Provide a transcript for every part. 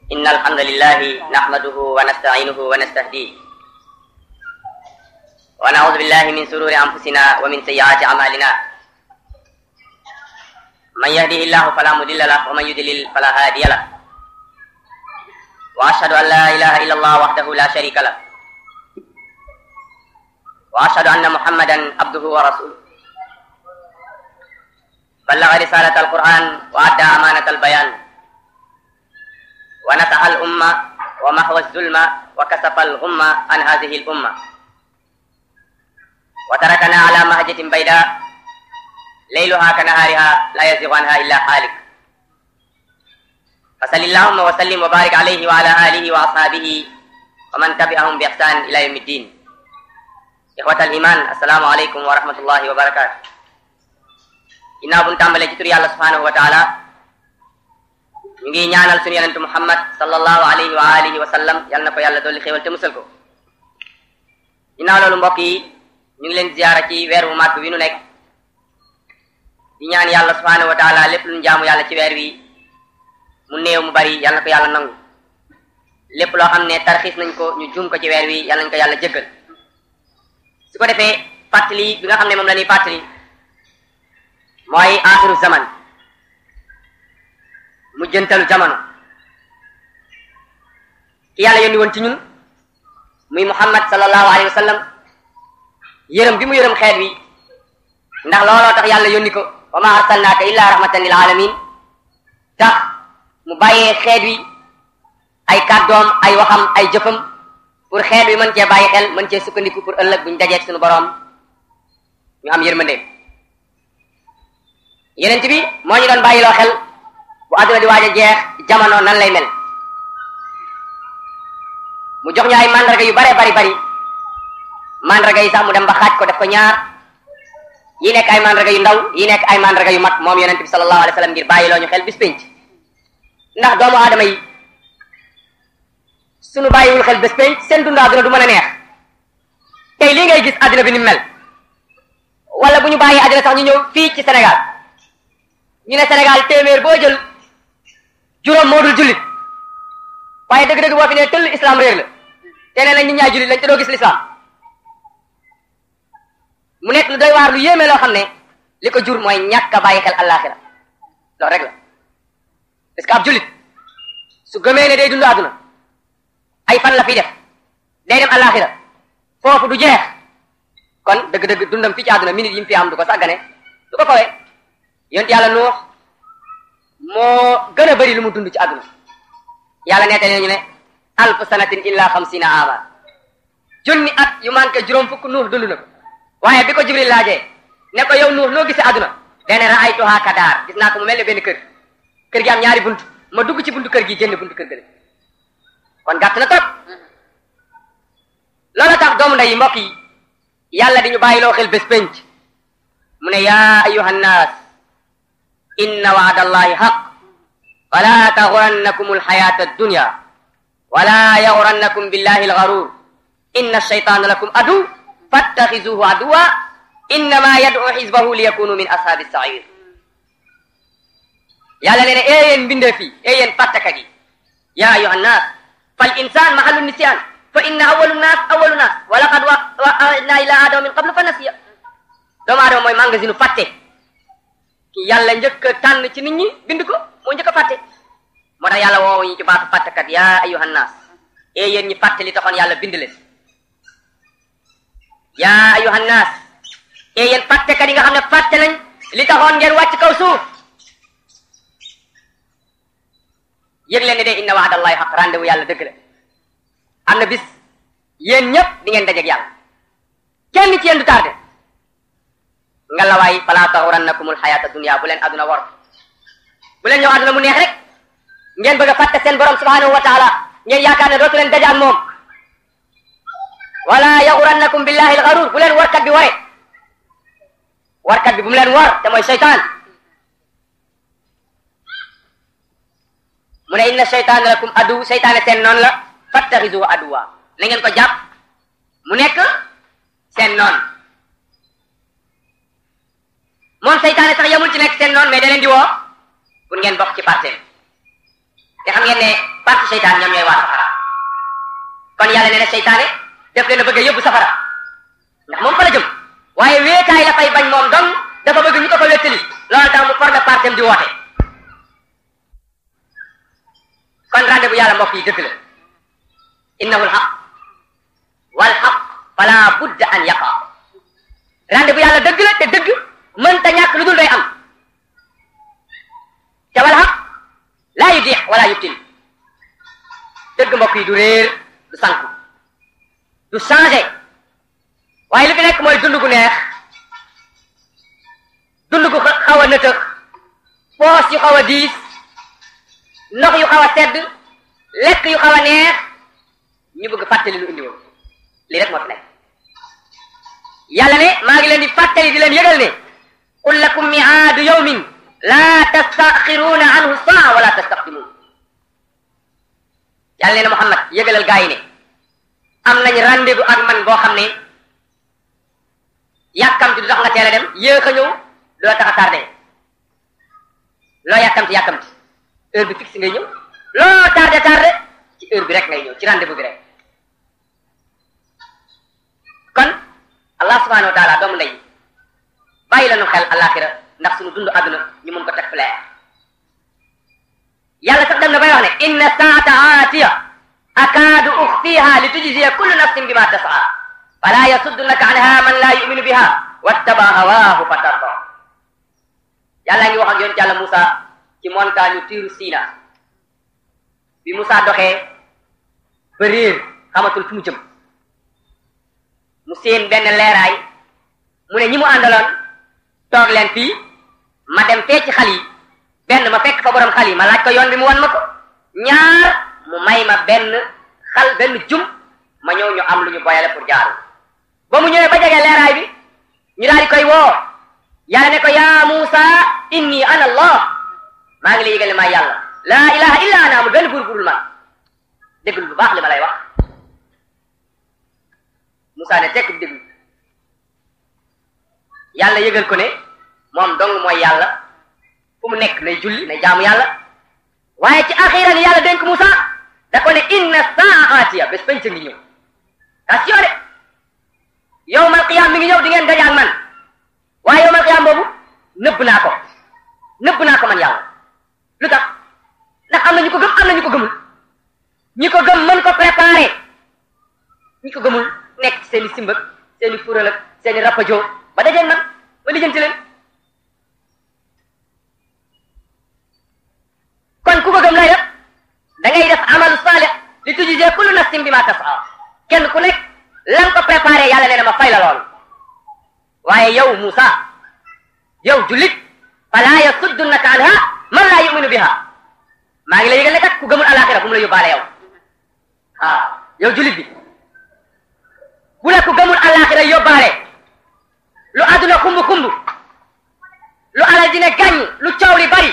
إن الحمد لله نحمده ونستعينه ونستهديه ونعوذ بالله من سرور أنفسنا ومن سيئات أعمالنا من يهده الله فلا مضل له ومن يضلل فلا هادي له وأشهد أن لا إله إلا الله وحده لا شريك له وأشهد أن محمدا عبده ورسوله بلغ رسالة القرآن وأدى أمانة البيان ونصح الأمة ومحو الظلم وكسف الغمة عن هذه الأمة وتركنا على مهجة بيداء ليلها كنهارها لا يزيغ عنها إلا حالك فصل اللهم وسلم وبارك عليه وعلى آله وأصحابه ومن تبعهم بإحسان إلى يوم الدين إخوة الإيمان السلام عليكم ورحمة الله وبركاته ginnaaw bu ñu tàmbalee ci tur yàlla subhanahu wa taala ñu ngi ñaanal suñu yonentu muhammad sallallahu alayhi wa alihi wa sallam yal na ko yàlla dolli xéewal te musal ko ginnaaw loolu mbokk yi ñu ngi leen ziyaara ci weer wu màgg wi nu nekk di ñaan yàlla subhanahu wa taala lépp lu ñu jaamu yàlla ci weer wi mu néew mu bari yal na ko yàlla nangu lépp loo xam ne tarxiis nañ ko ñu jum ko ci weer wi yal nañ ko yàlla jëggal su ko defee fàttali bi nga xam ne moom la ñuy fàttali mooy axiru zaman mu jëntalu jamono ki yàlla yónni woon ci ñun muy muhammad sallallahu alayhi wa sallam yërëm bi mu yërëm xeet wi ndax looloo tax yàlla yónni ko wa ma arsalnaaka illa rahmatan lil alamin tax mu bàyyee xeet wi ay kàddoom ay waxam ay jëfam pour xeet wi mën cee bàyyi xel mën cee sukkandiku pour ëllëg buñ dajeeg suñu boroom ñu am yërmande yeneen bi moo ñu doon bàyyiloo xel bu àdduna di waaj a jeex jamono nan lay mel mu jox ñu ay mandarga yu bare bari bari mandarga yi sax mu dem ba xaaj ko def ko ñaar yi nekk ay mandarga yu ndaw yi nekk ay mandarga yu mag moom yonent bi sallallahu alayhi wa sallam ngir bàyyiloo ñu xel bis pénc ndax doomu aadama yi suñu bàyyiwul xel bis pénc seen dund àdduna du mën a neex tey lii ngay gis àdduna bi ni mel wala bu ñu bàyyi àdduna sax ñu ñëw fii ci Sénégal ñu ne Sénégal téeméer boo jël juróom moo dul jullit waaye dëgg-dëgg boo fi ne tëll islam réer la te nee nañ nit ñaay jullit lañ te doo gis l'islam mu nekk lu doy waar lu yéeme loo xam ne li ko jur mooy ñàkk a bàyyi xel àllaaxira loolu rek la parce que ab jullit su gëmee ne day dund àdduna ay fan la fi def day dem àllaaxira foofu du jeex kon dëgg-dëgg dundam fii ci àdduna minute yi mu fi am du ko sàggane du ko kawee yonent yàlla nuux moo gën a bëri lu mu dund ci àdduna yàlla nettali nañu ne alf sanatin illa xamsina ama junni at yu manqué juróom fukk nuux dund na ko waaye bi ko jibril laajee ne ko yow nuux noo gisee àdduna dene raaytuha kadaar gis naa ko mu mel ne benn kër kër gi am ñaari bunt ma dugg ci buntu kër gi génn buntu kër gële kon gàtt na trop loolu tax doomu nday yi mbokk yi yàlla di ñu bàyyiloo xel bés penc mu ne yaa ayuha nnaas inna waada allahi xaq fala taxurannakum alxayata addunya wala yaxurannakum billahi algarur inna alcheytana lakum adu fattaxizuhu aduwa innama yad'u xisbahu liyakunu min ashaabi sair yàlla nee ne ee yéen mbindee fii ee yéen fàttakat yi yaa ayuha nnaas fal insan mahallu nisyan fa inna awalu nnaas awalu naas wa laqad wa'adna ila adama min qablu fa nasiya doomu aadama mooy magasin fàtte ki yàlla njëkk a tànn ci nit ñi bind ko moo njëkk a fàtte moo tax yàlla woowu ñu ci baatu fàttekat yaa ayyuhan naas ee yéen ñi fàtte li taxoon yàlla bind leen yaa ayyuhan naas ee yéen fàttekat yi nga xam ne fàtte nañ li taxoon ngeen wàcc kaw suuf yëg leen ne de inna wa'dallahi haqq rendez-vous yàlla dëgg la am na bis yéen ñëpp di ngeen dajeeg yàlla kenn ci yéen du tardé ngalawaay fala taxurannakumul xayata dunya bu leen aduna war bu leen ñëw aduna mu neex rek ngeen bëgg a fàtte seen borom subhanahu wa taala ngeen yaakaar ne dootu leen daje ak moom wala yaxurannakum billahi alxarur bu leen warkat bi ware warkat bi bu mu leen war te mooy seytaan mu ne inna seytaan lakum adu seytaane seen noonu la fattaxisu aduwa na ngeen ko jàpp mu nekk seen noonu moom seytaane sax yamul ci nekk seen noonu mais da leen di woo pour ngeen bokk ci parteem te xam ngeen ne parti seytaan ñoom ñooy waa safara kon yàlla nee na seytaane def leen a bëgg a yóbbu safara ndax moom fa la jëm waaye wéetaay la fay bañ moom dong dafa bëgg ñu ko fa wéttali loolu tax mu formé partem di woote kon rendez-vous yàlla mbokk yi dëgg la innahu lxaq wal xaq fala budda an yaqa rendez-vous yàlla dëgg la te dëgg mënta ñàkk lu dul day am te wal xaq laa yu diix wala yubtil dëgg mbokk yi du réer du sànku du changé waaye li fi nekk mooy dund gu neex dund gu xaw a nëtëx poos yu xaw a diis ndox yu xaw a sedd lekk yu xaw a neex ñu bëgg fàttali lu indi woon lii rek moo fi nekk yàlla ne maa ngi leen di fàttali di leen yëgal ne qul lakum miaadu yawmin laa tastaxiruuna anhu saa wala tastaqdimuun yàlla nee na Muhammad yëgalal gaa yi ne am nañ rendez-vous ak man boo xam ne yàkkamti du tax nga teel a dem yéex a ñëw doo tax a tardé loo yàkkamti yàkkamti heure bi fixe ngay ñëw loo tardé tardé ci heure bi rek ngay ñëw ci rendez-vous bi rek kon allah subhanahu wa taala doomu ndey bàyyi la nu xel alaxira ndax suñu dund àdduna ñu mun ko teg flair yàlla sax dem na bay wax ne inna saata aatiya akaadu uxfiha li tujziya kullu nafsin bima tasaa fala yasuddunaka anha man la yuminu biha wattaba hawaahu fatarda yàlla ngi wax ak yoon yàlla Moussa ci montagne tiiru Sina bi Moussa doxee ba réer xamatul fu mu jëm mu seen benn leeraay mu ne ñi mu àndaloon toog leen fii ma dem fee ci xal yi benn ma fekk fa borom xal yi ma laaj ko yoon bi mu wan ma ko ñaar mu may ma benn xal benn jum ma ñëw ñu am lu ñu boyale pour jaaru ba mu ñëwee ba jege leeraay bi ñu daal di koy woo yàlla ne ko yaa Muusa inni ana allah maa ngi lay yëgal ne maa yàlla laa ilaha illa ana amul benn buur burul man déggul bu baax li ma lay wax Muusa ne tekk bi déglu yàlla yëgal ko ne moom dong mooy yàlla fu mu nekk nay julli nay jaamu yàlla waaye ci axira ni yàlla dénk Muusa da ko ne inna saa aatiya bés penc ngi ñëw attention de yowmal qiyaam mi ngi ñëw di ngeen daje ak man waaye yowmal qiyaam boobu nëbb naa ko nëbb naa ko man yàlla lu tax ndax am na ñu ko gëm am na ñu ko gëmul ñi ko gëm mën ko préparer ñi ko gëmul nekk ci seen i simbak seen i fural ak seen i rapajo ba dajeen man ba lijjanti leen kon ku ko gëm lay def da ngay def amalu salih li tujzee kullu nafsin bima tasaa kenn ku nekk lan ko préparé yàlla nee na ma fay la loolu waaye yow Moussa yow jullit fala yasuddunaka anha man laa yuminu biha maa ngi la yëgal ne kat ku gëmul alaxira bu mu la yóbbaale yow ah yow jullit bi bu la ku gëmul alaxira yóbbaale lu àdduna xumb xumb lu alal dina gàññ lu coow li bari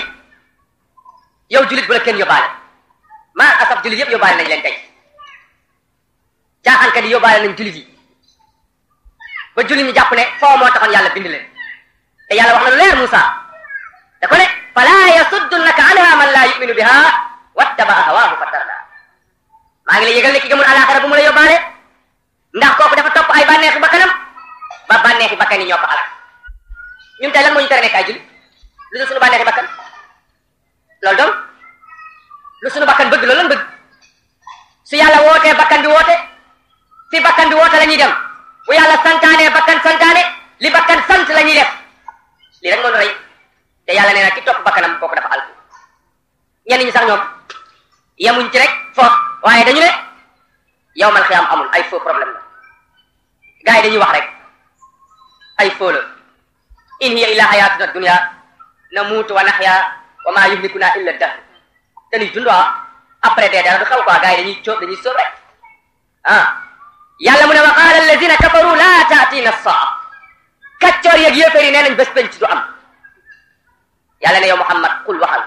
yow jullit bu la kenn yóbbaale maa asaf jullit yëpp yóbbaale nañ leen tey caaxaankat yi yóbbaale nañ jullit yi ba jullit ñi jàpp ne foo moo taxoon yàlla bind leen te yàlla wax na lu leer Moussa da ko ne fala yasuddunaka anha man laa yuminu biha wattabaa hawaahu fatarda maa ngi lay yëgal ne ki gëmul alaxira bu mu la yóbbaale ndax kooku dafa topp ay bànneexi bakkanam ba bànneexi bakkan yi ñoo ko alal ñun tey lan moo ñu tere nekk ay jullit lu dul suñu bànneexi bakkan loolu donc lu suñu bakkan bëgg loolu lan bëgg su yàlla wootee bakkan bi woote fi bakkan bi woote la ñuy dem bu yàlla santaane bakkan santaane li bakkan sant la ñuy def lii rek moo ñu rey te yàlla nee na ki topp bakkanam kooku dafa alku ñenn ñi sax ñoom yemuñ ci rek foofu waaye dañu ne yow man xiyaam amul ay faux problème la gars yi dañuy wax rek ay faux la in hiya illa hayatuna dunya namuutu wa naxya wa ma yuhlikuna illa dahr dañuy dund après dee dara du xaw quoi gars yi dañuy cóob dañuy sóob rek ah yàlla mu ne wa qaala alladina kafaru la taatina saa kaccoor yeeg yéeféer yi nee nañ bés penc du am yàlla ne yow Muhammad qul waxal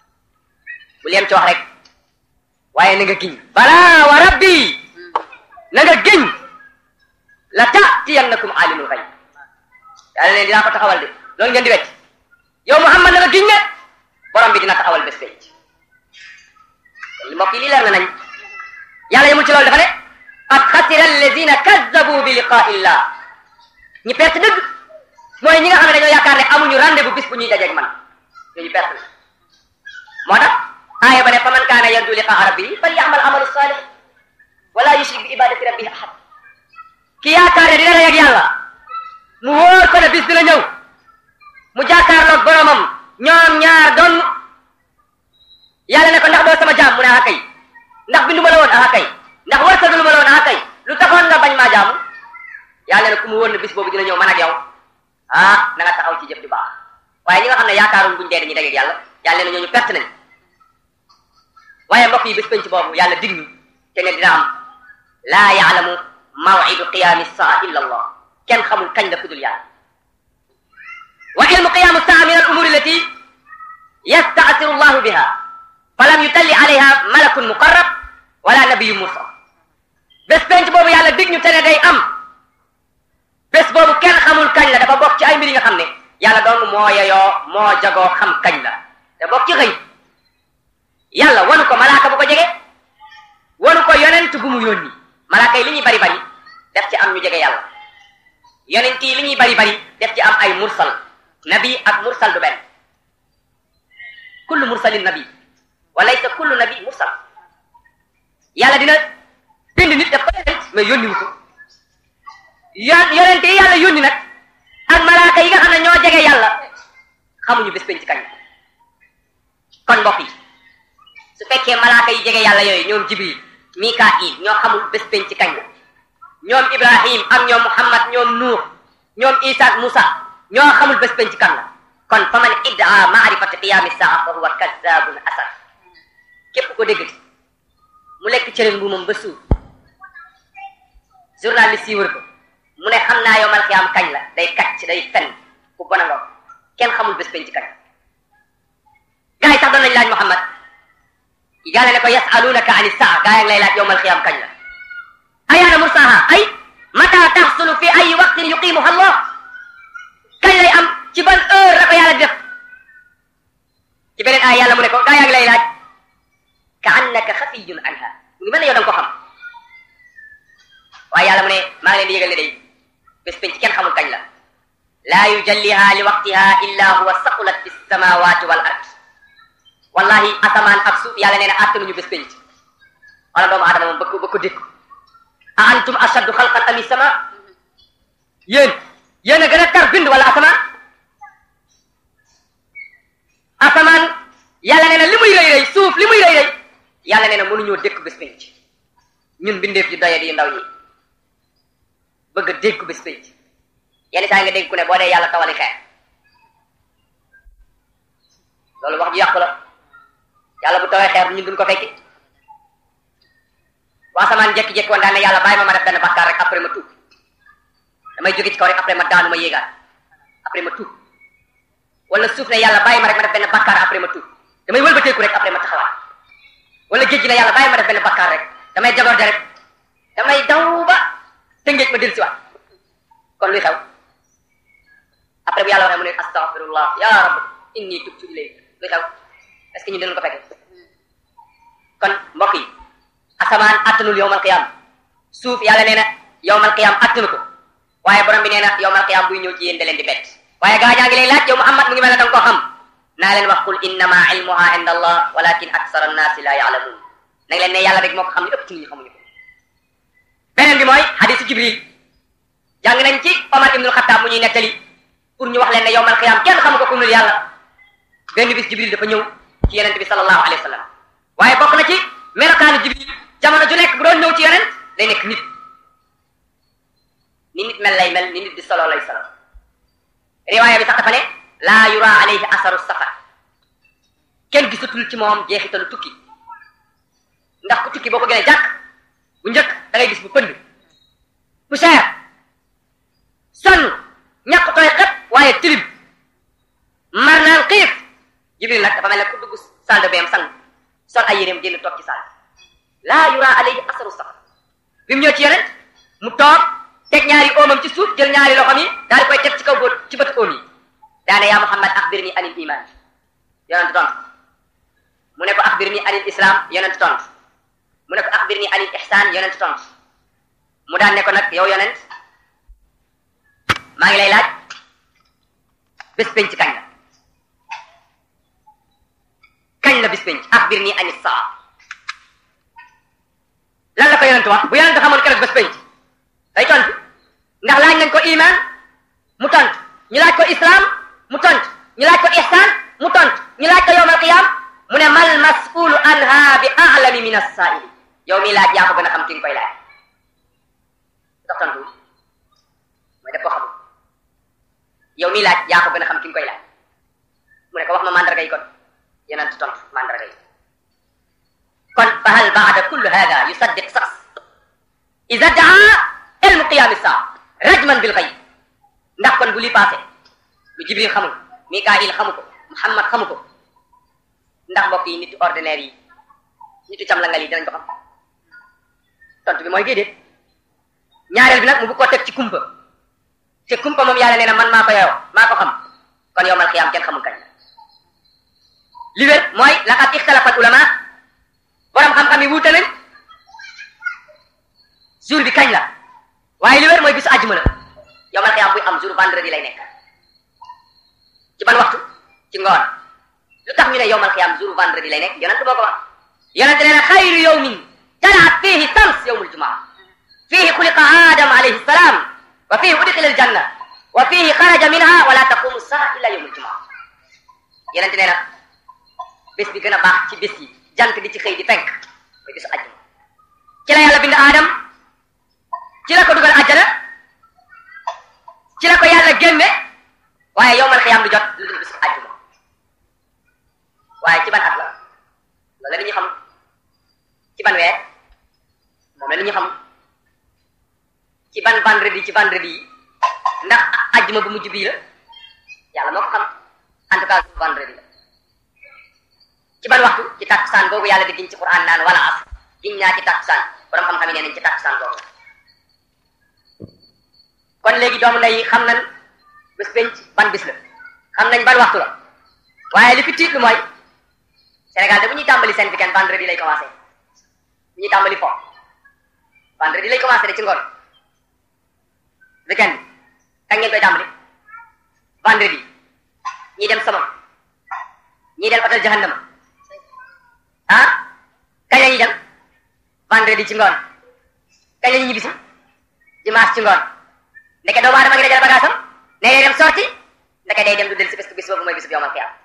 bul yem ci wax rek waaye na nga giñ bala wa rabbi na nga giñ la taatiyannakum alimul xayb yàlla ne dinaa ko taxawal de loolu ngeen di wecc yow Muhammad na nga giñ ne borom bi dina taxawal bés penc mbokk yi lii leer na nañ yàlla yemul ci loolu dafa ne qad xasira alladina kazzabu bi liqaa illah ñi perte dëgg mooy ñi nga xam ne dañoo yaakaar ne amuñu rendez-vous bis bu ñuy dajeeg man ñooñu perte na moo tax aaya ba ne fa man kaana yarju liqaa rabbihi fal ya'mal amalu salih wala yushrik bi ibadati rabbihi ahad ki yaakaar ne dina dajeeg yàlla mu wóor ko ne bis dina ñëw mu jàkkaarloog boromam ñoom ñaar doon yàlla ne ko ndax doo sama jaam mu ne ah kay ndax bindu ma la woon ah kay ndax wërsëgalu ma la woon ah kay lu taxoon nga bañ maa jaamu yàlla ne ku mu woon ne bis boobu dina ñëw man ak yow ah na nga taxaw ci jëf ju baax waaye ñi nga xam ne yaakaaruñ buñ dee dañuy dajeeg yàlla yàlla ne ñooñu perte nañ waaye mbokk yi bis penc boobu yàlla dig ñu te ne dina am laa yaalamu mawidu qiyaami saa illa allah kenn xamul kañ la kudul yàlla wa ilmu qiyaamu saa min al umuri allati yastaasiru llahu biha falam yutalli alayha malakun muqarrab wala nabiyu mursal bés penc boobu yàlla dig ñu te ne day am bés boobu kenn xamul kañ la dafa bokk ci ay mbir yi nga xam ne yàlla doon moo yeyoo moo jagoo xam kañ la te bokk ci xëy yàlla wanu ko malaaka bu ko jege wanu ko yonent bu mu yónni malaaka yi li ñuy bari bari def ci am ñu jege yàlla yonent yi li ñuy bari bari def ci am ay mursal nabi ak mursal du benn kullu mursalin nabi wa laysa kullu nabi mursal yàlla dina bind nit def ko yonent mais yónniwu ko yon yonent yi yàlla yónni nag ak malaaka yi nga xam ne ñoo jege yàlla xamuñu bés penc kañ kon mbokk yi su fekkee malaaka yi jege yàlla yooyu ñoom jibril mikail ñoo xamul bés penc kañ la ñoom ibrahim ak ñoom muhammad ñoom nuux ñoom isa ak musa ñoo xamul bés penc kan la kon fa man iddaa maarifati qiyaami saa fa huwa kazzabun asar képp ko dégg mu lekk cëriñ bu moom ba suur journaliste yi wër ko mu ne xam naa yowmal qiyaam kañ la day kacc day fen ku bon a nga kenn xamul bés penc kañ gaa yi sax doon nañ laaj muhammad yàlla ne ko yasalunaka ani saa gaa yi ngi lay laaj yowmal qiyaam kañ la ayaana mursaha ay mata taxsulu fi ay waqtin yuqimuha allah kañ lay am ci ban heure la ko yàlla def ci beneen ay yàlla mu ne ko gaa yaa ngi lay laaj ka annaka xafiyun anha mu ngi mel ne yow da nga ko xam waaye yàlla mu ne maa ngi leen di yëgal ne day bés penc kenn xamul kañ la laa yujalliha li waqtiha illa huwa saqulat fi samawati wal ard wallahi asamaan ak suuf yàlla nee na attanuñu bés penc wala doomu aadama moom ba ko ba ko dékku a antum ashaddu xalqan ami sama yéen yéen a gën a tar bind wala asamaan asamaan yàlla nee na li muy rëy rëy suuf li muy rëy rëy yàlla nee na mënuñoo dékk bés penc ñun bindeef yu doye di ndaw yi bëgg a dégg bés penc yenn saa nga dégg ku ne boo dee yàlla tawali xeer loolu wax ju yàqu la yàlla bu tawee xeer ñun duñ ko fekki waa samaan jékki-jékki woon daan ne yàlla bàyyi ma ma def benn bakkaar rek après ma tuub damay jóge ci kaw rek après ma daanu ma yéegaat après ma tuub wala suuf ne yàlla bàyyi ma rek ma def benn bakkaar après ma tuub damay wëlbateeku rek après ma taxawaat wala géej gi ne yàlla bàyyi ma def benn bakkaar rek damay jaborde rek damay daw ba tëngeej ma del siwaat kon luy xew après bu yàlla waxee mu ne astaghfirullah ya rabb inni tubtu ilayk luy xew est-ce que ñu dinañ ko fekke kon mbokk yi asamaan attanul yowmal qiyam suuf yàlla nee na yowmal qiyam attanu ko waaye borom bi nee na yowmal qiyam buy ñëw ci yéen da leen di bett waaye gaa ñaa ngi lay laaj yow Muhammad mu ngi mel ne danga koo xam naa leen wax qul innama ilmuha inda allah walakin aksara annaasi la yaalamuun nag leen ne yàlla rek moo ko xam ne ëpp ci nit ñi xamuñu ko beneen bi mooy hadisu jibril jàng nañ ci Omar ibnul Xattaab mu ñuy nettali pour ñu wax leen ne yowmal qiyam kenn xamu ko ku dul yàlla benn bis jibril dafa ñëw ci yonent bi sallallahu alayhi wa sallam waaye bokk na ci melokaanu jibril jamono ju nekk bu doon ñëw ci yonent day nekk nit ni nit mel lay mel ni nit di solo lay solo riwaaya bi sax dafa ne laa yura alayhi asaru safar kenn gisatul ci moom jeexitalu tukki ndax ku tukki boo ko gënee jàkk bu njëkk da ngay gis bu pënd bu cher sonn ñàkk tooy xet waaye tilim mar naan xiif jibril nag dafa mel ne ku dugg salle de bain sang sol ay yéreem génn toog ci salle laa yura alayhi asaru safar bi mu ñëw ci yonent mu toog teg ñaari oomam ci suuf jël ñaari loxom yi daal di koy teg ci kaw bóot ci bëtu oom yi daane yaa Muhammad axbirni anil iman yonent doon mu ne ko axbir ni anil islam yonent tontu mu ne ko axbir ni anil ihsan yonent tontu mu daan ne ko nag yow yonent maa ngi lay laaj bés penc kañ la kañ la bés penc axbir ni anil saa lan la ko yonent wax bu yonent xamoon keroog bés penc day tontu ndax laaj nañ ko iman mu tontu ñu laaj ko islam mu tontu ñu laaj ko ihsan mu tontu ñu laaj ko yowmal qiyam mu ne mal mas'ulu anha bi a'lami min as-sa'ili yow mii laaj yaa ko gën a xam ki nga koy laaj dox tontu mooy def ko xamul yow mii laaj yaa ko gën a xam ki nga koy laaj mu ne ko wax ma mandarga yi kon yonent tontu mandarga yi kon fa hal ba'da kulli hada yusaddiq shakhs idha da'a ilmu qiyam as-sa'a rajman bil ghayb ndax kon bu li passé lu jibril xamul mikail xamu ko muhammad xamu ko ndax mbokk yi nitu ordinaire yi nitu camlangal yi dinañ ko xam tontu bi mooy déedéet ñaareel bi nag mu bu ko teg ci kumpa te kumpa moom yàlla nee na man maa ko yow maa ko xam kon yowmal xiyaam kenn xamul kañ li wér mooy laqad ixtalafat ulama borom xam-xam yi wuute nañ jour bi kañ la waaye li wér mooy bisu àjjuma la yowmal xiyaam buy am jour vendredi lay nekk ci ban waxtu ci ngoon lu tax ñu ne yowmal xiyaam jour vendredi lay nekk yonent boo ko wax yonent nee na xayru yowmin talaat fiihi shams yowmul jumaa fiihi xuliqa adam alayhi salaam wa fiihi udxila aljanna wa fiihi xaraja minha wala taqumu saa illa yowmul jumaa yonent nee na bés bi gën a baax ci bés yi jant di ci xëy di fenk mooy bisu àjjuma ci la yàlla bind aadam ci la ko dugal àjjana ci la ko yàlla génne waaye yowmal xiyaam du jot lu dul bisu àjjuma waaye ci ban at la loolu la ñu xam ci ban weer moom la ñu xam ci ban vendredi ci vendredi yi ndax àjjuma bu mujj bii la yàlla moo ko xam en tout cas vendredi la ci ban waxtu ci takkusaan boobu yàlla di giñ ci Qur'an naan wala as giñ naa ci takkusaan borom xam-xam yi nee nañ ci takkusaan boobu kon léegi doomu ndey xam nañ bés penc ban bis la xam nañ ban waxtu la waaye li fi tiit lu mooy Sénégal de bu ñuy tàmbali seen weekend vendredi lay commencé bu ñuy tàmbali fo vendredi lay commencé de ci ngoon weekend kañ ngeen koy tàmbali vendredi ñii dem sama ñii dem hôtel jahannama ah kañ la ñuy dem vendredi ci ngoon kañ la ñuy ñibbisi dimanche ci ngoon ndeke doomu aadama ngi dajale bagaasam ne day dem sorti ndeke day dem du del si bis bis boobu mooy bis bi yowmal qiyaama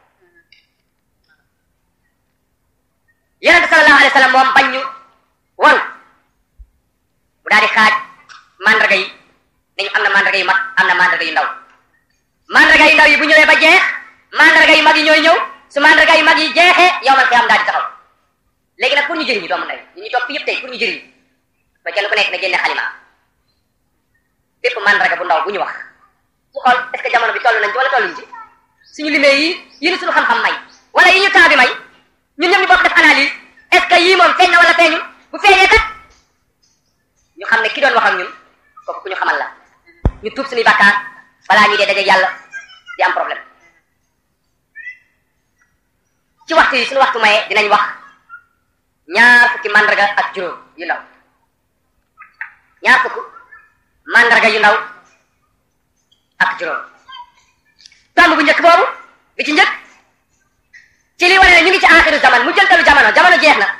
yonente sallallahu alayhi wa sallam moom bañ ñu waru mu daal di xaaj mandarga yi nañu am na mandarga yu mag am na mandarga yu ndaw mandarga yu ndaw yi bu ñëwee ba jeex mandarga yu mag yi ñooy ñëw su mandarga yu mag yi jeexee yowmal qiyaama daal di taxaw léegi nag pour ñu jëriñu doomu ndey ñu ñu topp yëpp tey pour ñu jëriñu ba kenn ku nekk na génne xalima bépp mandarga bu ndaw bu ñu wax su xool est ce que jamono bi toll nañ ci wala tolluñ ci suñu limee yi yi ni suñu xam-xam may wala yi ñu temps bi may ñun ñëpp ñu bokk def analyse est ce que yii moom feeñ na wala feeñul bu feeñee kat ñu xam ne ki doon wax ak ñun kooku ku ñu xamal la ñu tuub suñuy bàkkaar balaa ñuy dee dajeeg yàlla di am problème ci waxtu yi suñu waxtu maye dinañ wax ñaar fukki mandarga ak juróom yu ndaw ñaar fukk mandarga yu ndaw ak juróom tomb bu njëkk boobu bi ci njëkk ci li wane ne ñu ngi ci axiru zaman mu jëntalu jamono jamono jeex na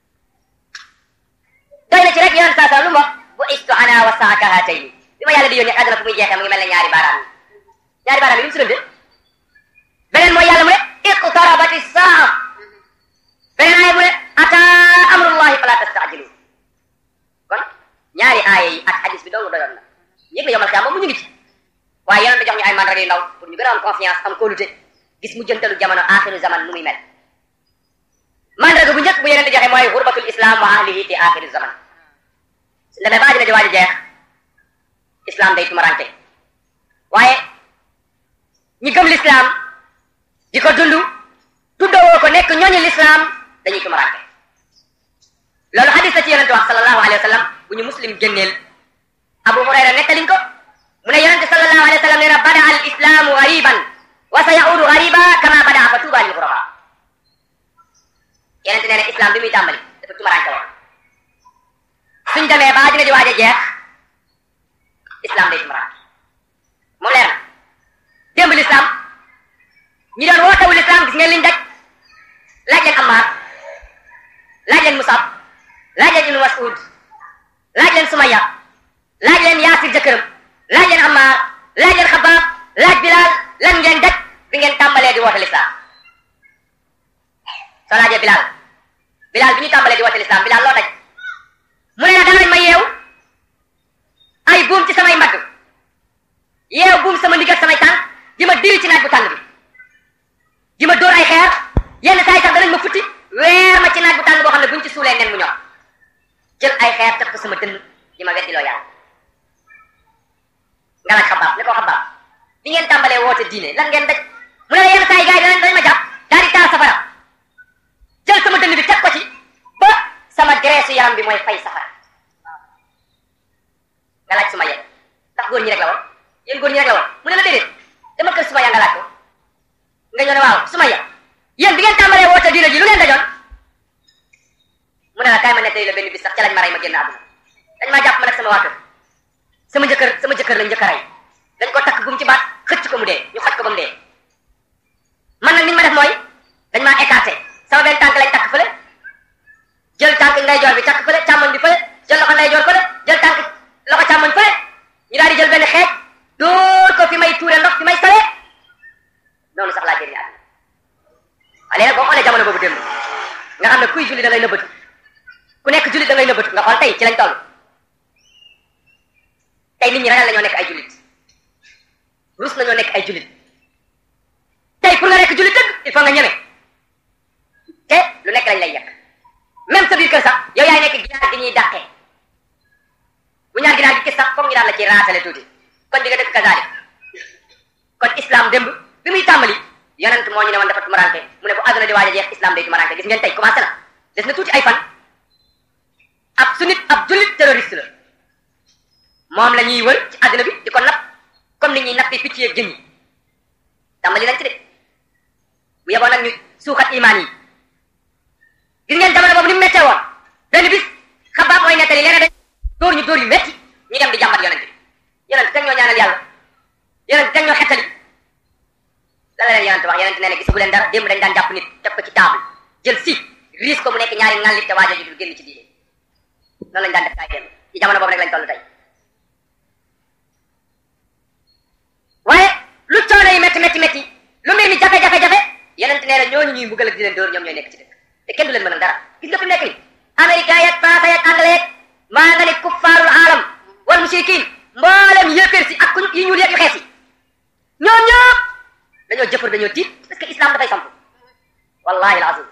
doy na ci rek yonent saa sallam lu mu wax bu istu ana wa saaka haatayni bi ma yàlla di yónnee àdduna fu muy jeexee mu ngi mel ne ñaari baaraam yi ñaari baaraam yi lu mu si dënde beneen mooy yàlla mu ne iqtarabati saa beneen aaya mu ne ata amrullahi fala tastaajilu kon ñaari aaya yi ak hadis bi dong doyoon na yëg na yomal xiyaama mu ñu ngi ci waaye yonent jox ñu ay mandarga yu ndaw pour ñu gën a am confiance am kóolute gis mu jëntalu jamono axiru zaman nu muy mel mandarga bu njëkk bu yeneen di joxe mooy xurbatul islam wa ahlihi fi axiri zaman su demee ba dina di waaj a jeex islam day tumaranke waaye ñi gëm l'islam di ko dund tuddawoo ko nekk ñooñu l'islam dañuy tumaranke loolu hadis la ci yonente wax sallallahu alayhi wa sallam bu ñu muslim génneel abu hurayra nettaliñ ko mu ne yonente sallallahu alayhi wa sallam nee na bada al islamu gariban wa sa yaudu gariba kama bada fa tuuba lil ghuraba yeneen nee na islam bi muy tàmbali dafa tumaraanke woon suñ demee ba àddina di waaj a jeex islam day tumaraanke moom leer na démb l'islam ñi doon wootewu l'islam gis ngeen liñ daj laaj leen Ammar laaj leen Musab laaj leen Ibnu Mas'ud laaj leen Sumayya laaj leen Yaasir jëkkëram laaj leen Ammar laaj leen Xabaab laaj Bilaal lan ngeen daj bi ngeen tàmbalee di woote l'islam soo laajee Bilaal Bilaal bi ñu tàmbalee di woote l'islam Bilaal loo daj mu ne la danañ ma yeew ay buum ci samay mbagg yeew buum sama ndigg ak samay tànk di ma diri ci naaj bu tàng bi di ma dóor ay xeer yenn saa yi sax danañ ma futti weer ma ci naaj bu tàng boo xam ne buñ ci suulee nen mu ñor jël ay xeer teg ko sama dënn di ma weddiloo yàlla nga laaj xabaab ne ko xabaab bi ngeen tàmbalee woote diine lan ngeen daj mu ne la yenn saa yi gars yi danañ dañ ma jàpp daal di taal safara jël sama dënn bi teg ko ci ba sama graisse yaram bi mooy fay safara nga laaj suma yet ndax góor ñi rek la woon yéen góor ñi rek la woon mu ne la déedéet dama kër suma ya nga laaj ko nga ñëw ne waaw suma ya yéen bi ngeen tàmbalee woote diine ji lu ngeen dajoon mu ne la kaay ma nettali la benn bis sax ca lañ ma rey ma génn àdduna dañ maa jàpp ma nag sama waa kër sama jëkkër sama jëkkër lañ njëkk a rey dañ ko takk bu mu ci baat xëcc ko mu dee ñu xoj ko ba mu dee man nag niñ ma def mooy dañ maa écarté sama benn tànk lañ takk fële jël tànk ndeyjoor bi takk fële càmmoñ bi fële jël loxo ndeyjoor fële jël tànk loxo càmmoñ fële ñu daal di jël benn xeej dóor ko fi may tuure ndox fi may sawee noonu sax laa génne àdduna waaye nag boo xoolee jamono boobu démb nga xam ne kuy julli da ngay nëbbatu ku nekk jullit da ngay nëbbatu nga xool tey ci lañ toll tey nit ñi ragal nañoo nekk ay jullit rus nañoo nekk ay jullit tey pour nga nekk jullit dëgg il faut nga ñeme te lu nekk lañ lay yekk même sa biir kër sax yow yaay nekk ginaar gi ñuy dàqee bu ñaar ginaar gi gis sax foog ñu daan la ci raatale tuuti kon di nga dëkk kazaalik kon islam démb bi muy tàmbali yonent moo ñu ne woon dafa tumarante mu ne bu àdduna di waaj a jeex islam day tumarante gis ngeen tey commencé na des na tuuti ay fan ab sunnit ab jullit terroriste la moom la ñuy wër ci àdduna bi di ko napp comme ni ñuy nappi picc yeeg jën yi tàmbali nañ ci de bu yeboon nag ñu suuxat imaan yi gis ngeen jamono boobu ni mu méttee woon benn bis xabaab mooy nettali leena dañ dóor ñu dóor yu métti ñu dem di jàmbat yonent bi yonent teg ñoo ñaanal yàlla yonent teg ñoo xettali la la leen yonent wax yonent nee na gisagu leen dara démb dañ daan jàpp nit teg ko ci table jël si riis ko mu nekk ñaari ŋàllit te waajo ji dul génn ci diine noonu lañ daan def kaay démb ci jamono boobu rek lañ toll tey waaye lu coono yi métti métti métti lu mbir mi jafe-jafe-jafe yonent nee na ñooñu ñuy mbugal ak di leen dóor ñoom ñooy nekk ci dëkk te kenn du leen mënal dara gis nga fi mu nekk ni américain yak français yak anglais yak maa nga ne kuffaarul aalam wal mushrikin mboolem yéeféer si ak ku yi ñuul yeeg yu xees yi ñoom ñëpp dañoo jëfër dañoo tiit parce que islam dafay samp wallahi alazim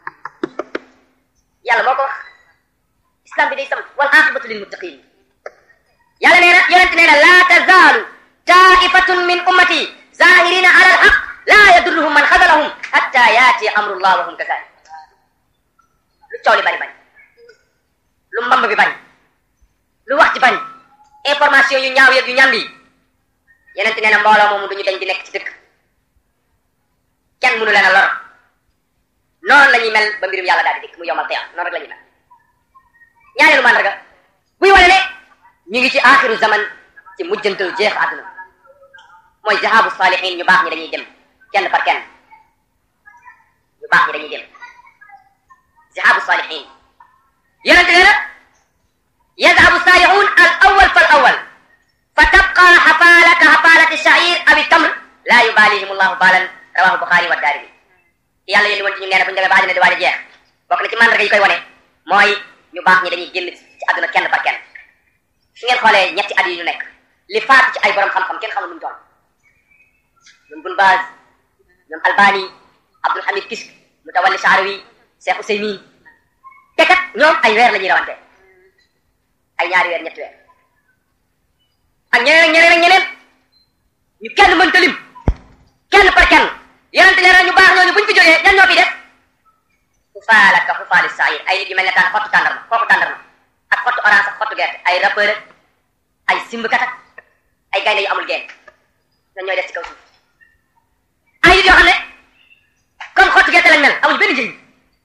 yàlla moo ko wax islam bi day samp wal aqibatu lil muttaqin yàlla nee na yonent nee na laa tazaalu taifatun min ummati zahirina ala alhaq laa yadurruhum man xadalahum hatta yaati amrullah wa hum kazalik lu coow li bari bari lu mbamb bi bari lu wax ci bari information yu ñaaw yeeg yu ñambi yeneen nee na mbooloo moomu duñu dañ di nekk ci dëkk kenn mënu leen a lor noonu la ñuy mel ba mbirum yàlla daal di dikk mu yomal xiyaam noonu rek la ñuy mel ñaareelu màndarga buy wane ne ñu ngi ci aaxiru zaman ci mujjantal jeex àdduna mooy zahabu salihin ñu baax ñi dañuy dem kenn par kenn ñu baax ñi dañuy dem zahabu salihin yonente nee na yadhabu salihun al awal fal awal fa tabqa xafaala ka xafaalati shair awi tamr laa yubalihim allahu balan rawahu buxaari wa daarimi yàlla yéen woon ci ñu nee na bu ñu demee ba àddina di waaj a jeex bokk na ci mandarga yi koy wane mooy ñu baax ñi dañuy génn ci àdduna kenn par kenn su ngeen xoolee ñetti at yi ñu nekk li faatu ci ay borom xam-xam kenn xamul nu mu toll ñoom Bun Baaz ñoom Albani Abdul Hamid Kisk Mutawalli Sha'rawi Cheikh Ousaymin te kat ñoom ay weer la ñuy rawante ay ñaari weer ñetti weer ak ñeneen ak ñeneen ak ñeneen ñu kenn mënta lim kenn par kenn yonente nee na ñu baax ñooñu buñ fi jógee ñan ñoo fi def xufaala ka xufaali saayir ay nit yu mel ne taan xottu tàndarma xottu tàndarma ak xottu orange ak xottu gerte ay rappeur ak ay simbkat ak ay gaynde yu amul geen ñoom ñooy def ci kaw suuf ay nit yoo xam ne comme xottu gerte lañ mel amuñ benn njëriñ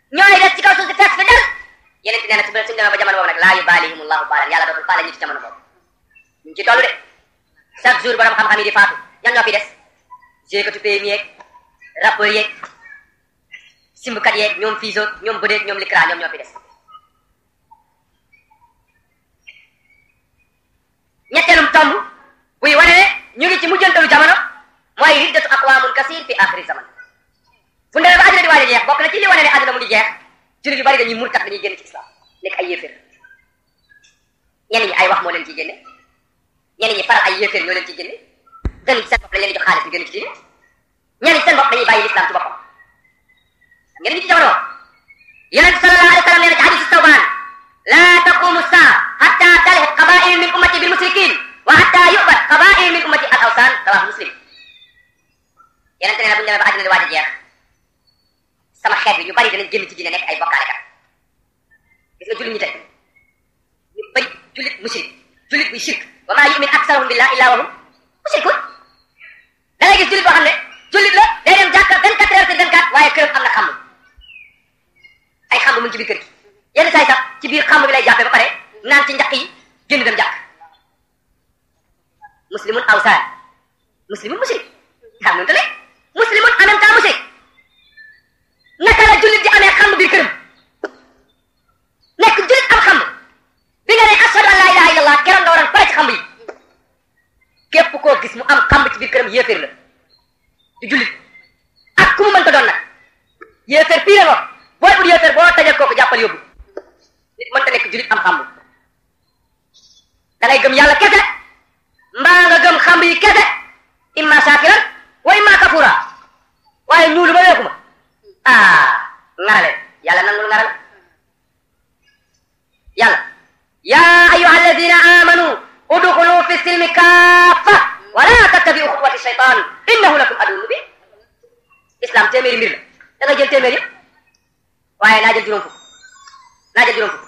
ñooy des ci kaw suuf si fees fi del yeneen ti nee na su suñu demee ba jamono boobu nag laa yubalihimullahu baalan yàlla dootul faale ñu ci jamono boobu ñu ci toll de chaque jour borom xam-xam yi di faatu ñan ñoo fi des jéekatu pay mi yeeg rappeur yeeg simbukat yeeg ñoom fiiso ñoom bëdeeg ñoom likra ñoom ñoo fi des ñetteelum tomb buy wane ne ñu ngi ci mujjantalu jamono mooy riddatu aqwaamun kasir fi axiri zaman fu ndemee ba àddina di waaj a jeex bokk na ci li wane ne àddina mu ngi jeex jullit yu bari dañuy murtat dañuy génn ci islam nekk ay yéeféer ñenn ñi ay wax moo leen ciy génne ñenn ñi faral ay yéeféer ñoo leen ciy génne gën ci seen bopp lañ leen di jox xaalis ñu génn ci diine ñenn ñi seen bopp dañuy bàyyi l'islam ci boppam ngeen ngi ci jamono yonent sallallahu alayhi wa sallam nee na ci hadis tawbaan la taqumu saa hatta talhiq qabail min ummati bil musrikin wa hatta yubat qabail min ummati al awsan rawah muslim yonent nee na bu ñu demee ba àddina di waaj a jeex sama xeet bi ñu bari danañ génn ci diine nekk ay bokkaalekat gis nga jullit ñi tey ñu bari jullit mushrik jullit buy shirk wa maa yumin aksaruhum billah illa wa hum mushrikun da ngay gis jullit boo xam ne jullit la day dem jàkka 24 heures sur 24 waaye këram am na xamb ay xamb mu ngi ci biir kër gi yenn saa yi sax ci biir xamb bi lay jàppee ba pare naan ci njaq yi génn dem jàkk muslimun awsaan muslimun mushrik xam nga ne muslimun en même temps mushrik naka la jullit di amee xamb biir këram nekk jullit am xamb bi nga ne ashhadu an la ilaha illallah keroog nga waroon pare ci xamb yi képp koo gis mu am xamb ci biir këram yéeféer la du jullit ak ku mu mënta doon nag yéeféer pire nga booy ut yéeféer boo tajal kooku jàppal yóbbu nit mënta nekk jullit am xamb da ngay gëm yàlla kese mbaa nga gëm xamb yi kese imma shakiran wa imma kafura waaye ñuulu ba weeku ma ah ngarale yàlla nangul ngaral yàlla yaa ayyuha alladina amanu udxulu fi silmi kaafa wala tattabiu xutuwati shaytan innahu lakum aduwwun mubin islam téeméeri mbir la da nga jël téeméer yëpp waaye naa jël juróom fukk naa jël juróom fukk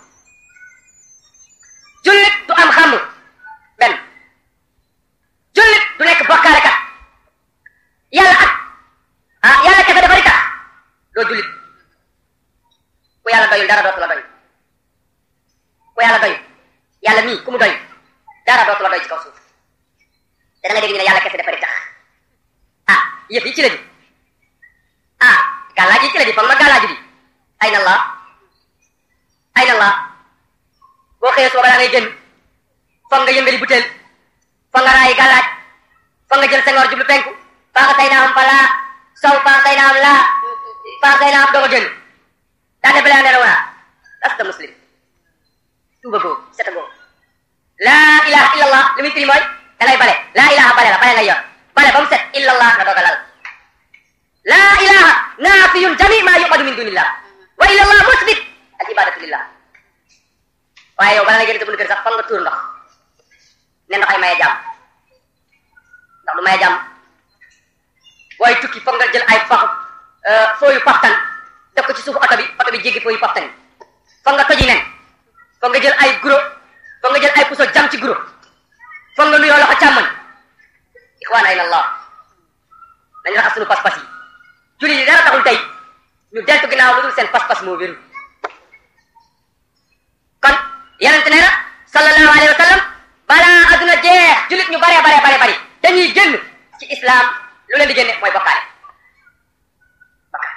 jullit du am xàmm benn jullit du nekk bokkaale kat yàlla ak ah yàlla kese dafa rita doo jullit ku yàlla doyul dara dootu la doy ku yàlla doyul yàlla mii ku mu doy dara dootu la doy ci kaw suuf te da nga dégg ñu ne yàlla kese dafa ritax ah yëf yi ci la di ah gàllaaj yi ci la di foog ma gàllaaju di ay na allah ay na allah boo xëyee soo balaa ngay génn foog nga yëngali butéel foog nga raayi gàllaaj foog nga jël sengoor jublu penku faaxa tay naa am fa laa sow faaxa tay naa am laa faaxa tay naa am doog a génn daa de belee ndeena waa lasta muslim tuuba goo seta goo laa ilaha illa allah li muy firi mooy da ngay bale laa ilaha bale la bale ngay yor bale ba mu set illa allah nga doog a lal laa ilaha naafiyun jami ma yuqadu min dunillah wa illa allah musbit al ibadatu lillah waaye yow bala nga génn sa buntu kër sax foog nga tuur ndox ne ndox ay maye jàmm ndox du maye jàmm booy tukki foog nga jël ay pax fooyu paftan def ko ci suufu oto bi oto bi jéggi fooyu paftan yi foog nga toji nen foog nga jël ay guro foog nga jël ay puso jam ci guro foog nga nuyoo loxo càmmoñ ixwaan ay allah nañu raxas suñu pas-pas yi julli yi dara taxul tey ñu deltu ginnaaw lu dul seen pas-pas moo wéru kon yonent nee na sallallahu alayhi wa sallam balaa adduna jeex jullit ñu baree baree bare bari dañuy génn ci islam lu leen di génne mooy bokkaale bokkaale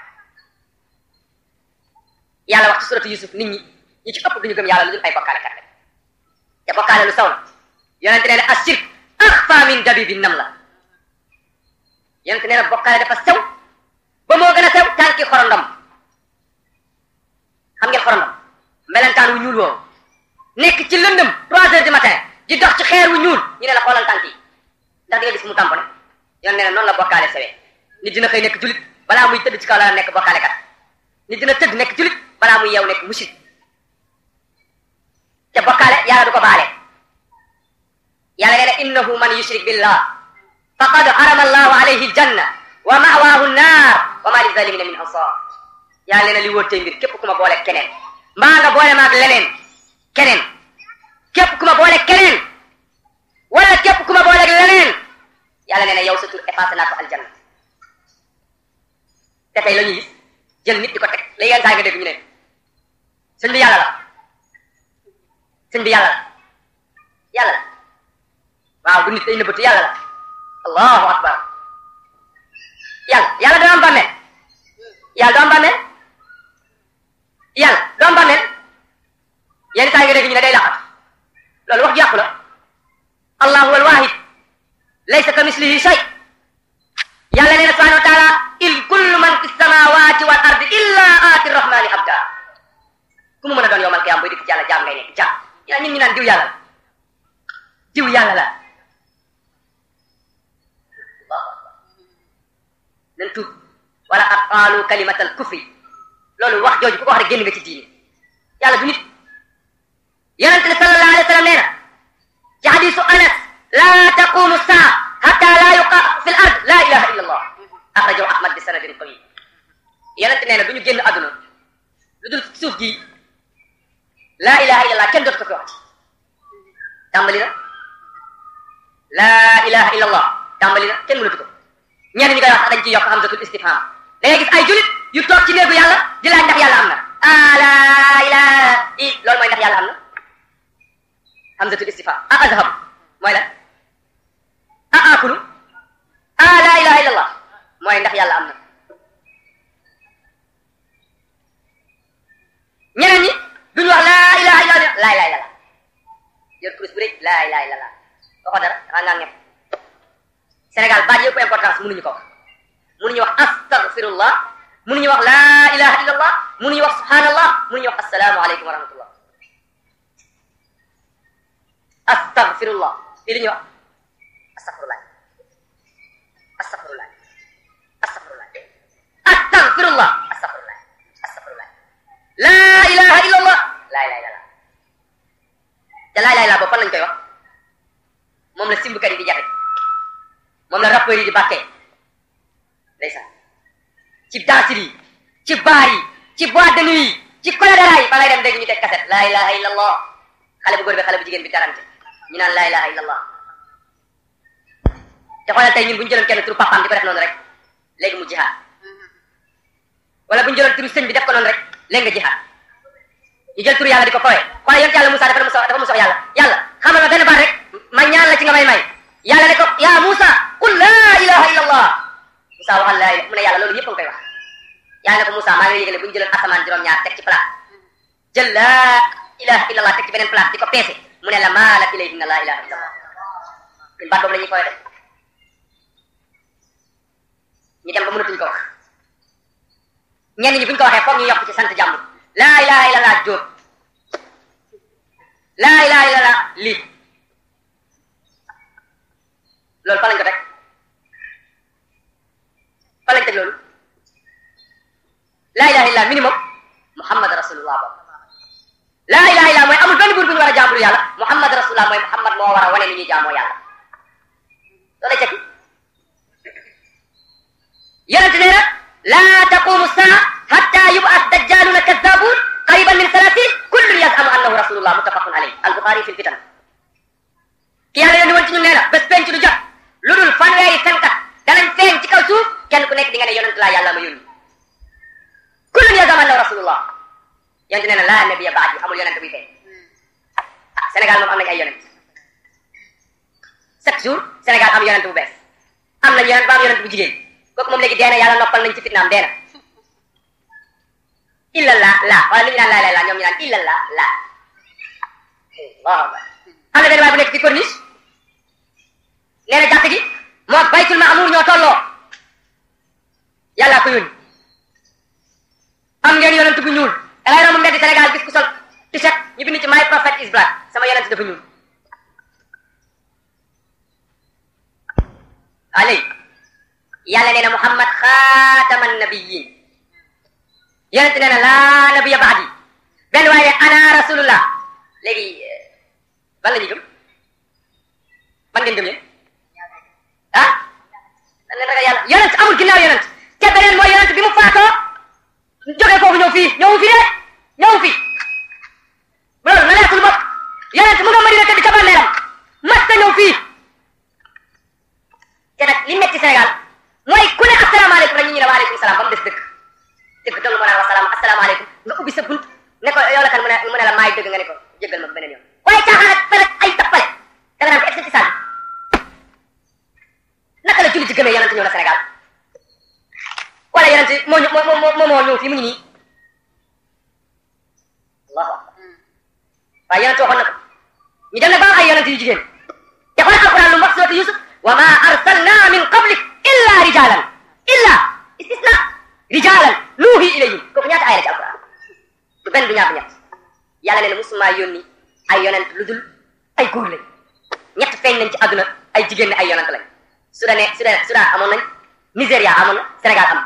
yàlla wax ci suratu yusuf nit ñi ñi ci ëpp duñu gëm yàlla lu dul ay bokkaale kat rek te bokkaale lu saw la yonent nee na ashirk axfa min dabibi nam la yonent nee na bokkaale dafa sew ba moo gën a sew tànki xorondom xam ngeen xorondom melentaan wu ñuul woowu nekk ci lëndëm trois heures du matin di dox ci xeer wu ñuul ñu ne la xoolal tànk yi ndax di nga gis mu tamponné yoon nee na noonu la bokkaale sewee nit dina xëy nekk julit balaa muy tëdd ci kaw la nekk bokkaale kat nit dina tëdd nekk julit balaa muy yeew nekk mushrik te bokkaale yàlla du ko baale yàlla nee na innahu man yushrik billah faqad harama allahu alayhi aljanna wa ma'waahu nnaar wa ma lizalimina min ansar yàlla nee na li wóor tey mbir képp ku ma boole keneen mbaa nga boole maag leneen keneen képp ku ma boole keneen wala képp ku ma boole leneen yàlla nee na yow sa tur effacé naa ko aljanna te tey la ñuy gis jël nit di ko teg léegi yenn saa nga dégg ñu ne sëñ bi yàlla la sëñ bi yàlla la yàlla la waaw du nit day nëbbatu yàlla la allahu akbar yàlla yàlla doo am bàmmeel yàlla doo am bàmmeel yàlla doo am bàmmeel yenn saa nga dégg ñu ne day laqat loolu wax jàpp la allahu al wahid laysa ka mislihi shay yàlla nee na subhanahu wa taala il kullu man fi samawati wal ardi illa aati rahmani abda ku mu mën a doon yowmal qiyaam boy dikk ci yàlla jaam ngay nekk jaam yaa ñun ñu naan diw yàlla la diw yàlla la nan tuub wala ak qaalu kalimatal kufri loolu wax jooju ku ko wax rek génn nga ci diine yàlla du nit yonente ne sallallahu alayhi wa sallam nee na ci hadisu anas la taqumu saa hatta la yuqa fi l ard la ilaha illa allah axrajahu ahmad bi sanadin qawi yonente nee na du ñu génn àdduna lu dul suuf gi la ilaha illa allah kenn dootu ko fi waxati tàmbali na la ilaha illa allah tàmbali na kenn mënatu ko ñenn ñi koy wax dañ ciy yokk hamzatul istifham da ngay gis ay julit yu toog ci néegu yàlla di laaj ndax yàlla am na ah la ilaha i loolu mooy ndax yàlla am na hamzatul istifham a azhab mooy lan a akulu ah la ilaha illa allah mooy ndax yàlla am na ñeneen ñi duñu wax la ilaha illa allah la ilaha illa allah yor kurus bu rëy la ilaha illa allah waxoo dara dangaa ngaa ñëpp Sénégal baat yëpp importance mënuñu ko wax mënuñu wax astaghfirullah mënuñu wax la ilaha illallah mënuñu wax subhanallah mënuñu wax assalaamu aleykum wa rahmatullah astaghfirullah lii li ñuy wax astaghfirullah astaghfirullah astaghfirullah astaghfirullah astaghfirullah astaghfirullah la ilaha illallah la ilaha illallah te la ilaha illallah boobu fan lañ koy wax moom la simbkat yi di jafe moom la rappeurs yi di bàkkee ndeysaan ci danse yi ci baar yi ci boîte de nuit yi ci koledara yi fa lay dem dégg ñu teg kaset la ilaha illa allah xale bu góor bi xale bu jigéen bi darante ñu naan la ilaha illa allah te xoolal tey ñun bu ñu jëloon kenn turu papaam di ko def noonu rek léegi mu jihaad wala bu ñu jëloon turu sëñ bi def ko noonu rek léegi nga jihaad ñu jël turu yàlla di ko kowee xoolal yonent yàlla Moussa dafa muso dafa muso yàlla yàlla xamal ma benn baat rek ma ñaan la ci nga may may yàlla ne ko yaa Moussa qul laa ilaha illa allah Moussa waxal laa ilaha mu ne yàlla loolu ñëpp a ngi koy wax yàlla ne ko Moussa maa ngi yëgale bu ñu jëloon asamaan juróom-ñaar teg ci palaat jël laa ilaha illa allah teg ci beneen palaat di ko peese mu ne la maalat ilayhinna laa ilaha illa allah ñun baat boobu la ñuy koy def ñu dem ba mënatuñ ko wax ñenn ñi bu ñu ko waxee foog ñu yokk ci sant jàmm laa ilaha illa allah jóob laa ilaha illa allah lii loolu fa lañ ko teg fa lañ teg loolu laa ilaha illa minimum muhammad rasulullah boobu laa ilaha illa mooy amul benn buur bu ñu war a jaambur yàlla muhammad rasulullah mooy muhammad moo war a wane ni ñuy jaamoo yàlla loolay tekki yonente nee na laa taqumu saa hatta yub'as dajjaluna kazzabun qariban min salatin kullun yazamu annahu rasulullah muttafaqun alayhi al-bukhari fi l-fitan ki yàlla yónni woon ci ñun nee na bés penc du jot lu dul fanweeri fenkat danañ feeñ ci kaw suuf kenn ku nekk di nga ne yonent laa yàlla ma yónni kullun yazamu annahu rasulullah yonent nee na laa nabiya ba'di amul yonent buy feeñ ah Sénégal moom am nañ ay yonent chaque jour Sénégal am yonent bu bees am nañ yonent ba am yonent bu jigéen kooku moom léegi dee na yàlla noppal nañ ci fitnaam dee na illa la la wala lu ñu naan laa lay la ñoom ñu naan illa la la waaw am na benn waay bu nekk ci corniche nee na jàkk gi moo baytul maamuur ñoo tolloo yàllaa ko yónni am ngeen yonent bu ñuul dangay romb mbedd Sénégal gis ku sol t-shirt ñu bind ci my prophet is black sama yonent dafa ñuul waa léegi yàlla nee na muhammad xaataman nabiyin yonent nee na laa nabiya baadi benn waaye ne ana rasulullah léegi ban la ñuy gëm ban ngeen gëm yéen ah dan leen ragal yàlla yonent amul ginnaaw yonent te beneen mooy yonent bi mu faatoo jógee foofu ñëw fii ñëw fi de ñëw fi loolu na leer suñu bopp yonent mu nga Madina tëdd ca bàmmeelam mas ta ñëw fii te nag li metti Sénégal mooy ku ne asalaamaaleykum rek ñu ñu ne waaleykum salaam ba mu des dëkk dëgg dong yonent moo moo moo moo moo ñëw fii mu ngi nii allahu akbar waaye yonent waxoon na ko ñu dem na ba am ay yonent yu jigéen te xool alquran lu mu wax suratu Yusuf wa ma arsalna min qablik illa rijalan illa istisna rijalan nuuhi ilayhim kooku ñaata ay la ci alquran du benn du ñaar du ñett yàlla nee na musuma yónni ay yonent lu dul ay góor lañ ñett feeñ nañ ci àdduna ay jigéen ne ay yonent lañ Soudan Soudan Soudan amoon nañ Nigéria amoon na Sénégal am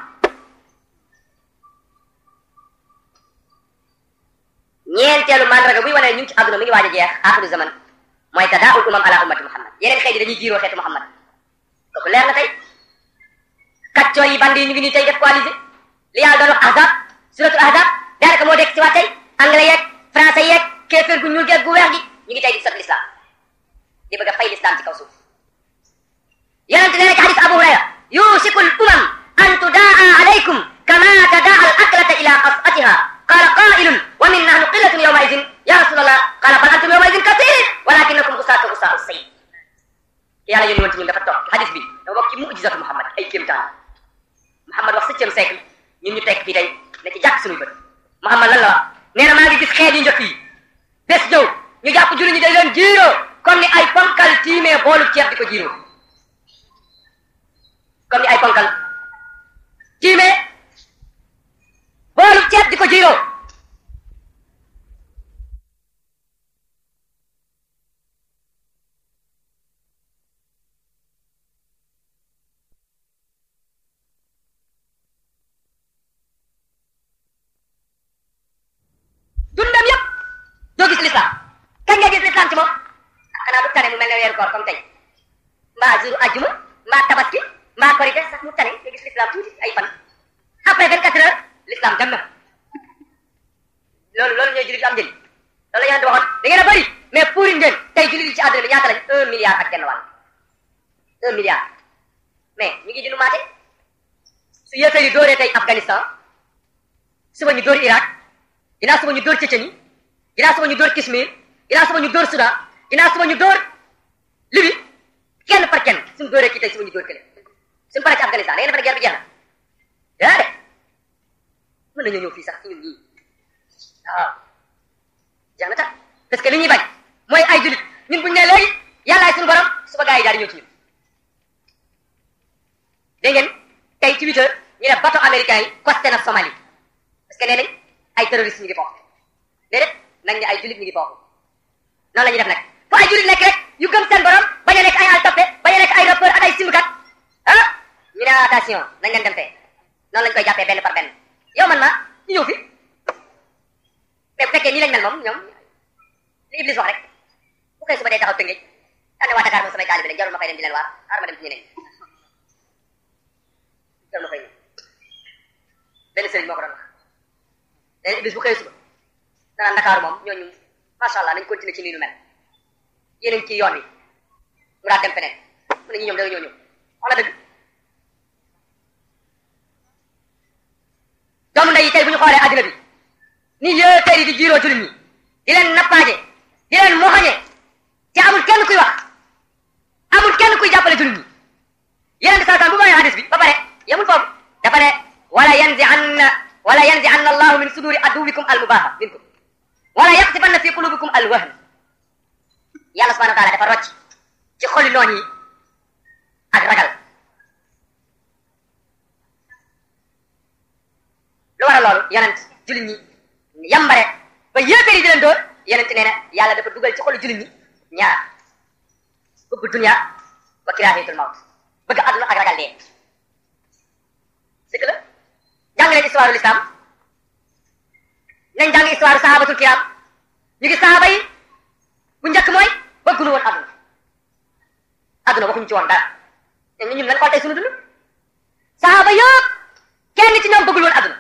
ñeenteelu mandarga buy wane ñu ngi ci àdduna mi ngi waaj a jeex axiru zaman mooy tadaa'ul umam ala ummati Muhammad yeneen xeet yi dañuy jiiroo xeetu Muhammad kooku leer na tey kàccoo yi bandi yi ñu ngi nii tey def coalisé li yàlla doon wax ahzab suratul ahzab daanaka moo dekk si waat tey anglais yeeg français yeeg kéeféer gu ñuul geeg gu weex gi ñu ngi tey di sot l'islam di bëgg a fay l'islam ci kaw suuf yonent nee na ci hadis Abu Hurayra yusiku l umam an tudaa alaykum kama tadaa al aklata ila qas'atiha qala qailun wa min nahnu qillatun yawma idin ya rasulallah qala bal antum yawma idin kathir walakinakum gusaaka gusaa sayy yàlla yónni woon ci ñun dafa toog hadis bi dafa bokk ci mu'jizatu Muhammad ay kéemtaan Muhammad wax septième siècle ñun ñu tekk fii tey ne ci jàkk suñuy bët Muhammad lan la wax nee na maa ngi gis xeet yu njëkk yi bés ñëw ñu jàpp julli ñi day leen jiiroo comme ni ay ponkal tiimee boolu ceeb di ko jiiroo comme ni ay ponkal tiimee boolu ceeb di ko jiiroo dundam yëpp doo gis l'islam kañ nga gis l'islam ci moom xanaa du tane mu mel ne weeru koor comme tey mbaa jour ajjuma mbaa tabaski mbaa korite sax mu tane nga gis l'islam tuuti ay fan après vingt quatre heures l'islam dem na loolu loolu ñooy jullit yu am njëriñ loolu la yonent waxoon da ngeen a bëri mais pour ngeen tey jullit yi ci àdduna bi ñaata lañ un milliard ak genn wàll un milliard mais ñu ngi di maate su yéefee yi dóoree tey Afghanistan suba ñu dóor Irak ginnaaw suba ñu dóor Tchétchénie ginnaaw suba ñu dóor Kashmir ginnaaw suba ñu dóor Soudan ginnaaw suba ñu dóor Libye kenn par kenn suñu dóoree kii tey suba ñu dóor kële suñu paree ci Afghanistan da ngeen defe ne guerre bi jeex na daa de mën nañoo ñëw fii sax ci ñun ñii waaw jeex na tax parce que li ñuy bañ mooy ay jullit ñun buñu ne léegi yàllaay suñu borom suba gaa yi daal di ñëw ci ñun dégg ngeen tey ci huit heures ñu ne bateau américain yi costé na Somalie parce que nee nañ ay terroristes ñu ngi foofu déedéet nañ ne ay jullit ñu ngi foofu noonu la ñuy def nag fu ay jullit nekk rek yu gëm seen borom bañ a nekk ay al toppe bañ a nekk ay rappeur ak ay simbukat ah ñu ne attention nañ leen dem fee noonu lañ koy jàppee benn par benn yow man ma ñu ñëw fi mais bu fekkee nii lañ mel moom ñoom li Iblis wax rek bu koy suba day taxaw tëngéej daan ne waa Dakar moom samay taalibe lañ jarul ma fay dem di leen waar xaaral ma dem ci ñeneen jarul ma fay ñëw benn sëriñ moo ko doon wax léegi Iblis bu xëyee suba danaan Dakar moom ñooñu macha allah nañ continuer ci nii nu mel yéen a ngi ci yoon wi mu daal dem feneen mu ne ñu ñoom da nga ñëw ñëw wax na dëgg doomu ndey yi tey bu ñu xoolee àddina bi ni yéefar yi di jiiroo jullit ñi di leen nappaaje di leen moxoñe te amul kenn kuy wax amul kenn kuy jàppale jullit ñi yeneen di saataan bu bàyyi hadis bi ba pare yemul foofu dafa ne wala yanzi anna wala yanzi anna allahu min suduri aduwikum almubaha minkum wala yaqsifanna fi qulubikum alwahn yàlla subhanahu wa taala dafa rocc ci xoli noon yi ak ragal lu war a loolu yonent jullit ñi yambare ba yéefar yi di leen dóor yonent nee na yàlla dafa dugal ci xolu jullit ñi ñaar bëgg dunya wa kiraahiyatul mawt bëgg àdduna ak ragal dee dëgg la jàng leen histoire l'islam nañ jàng histoire sahabatul kiram ñu ngi sahaba yi bu njëkk mooy bëgguñu woon àdduna àdduna waxuñu ci woon dara te ñun lan xool tey suñu dund sahaba yëpp kenn ci ñoom bëggul woon àdduna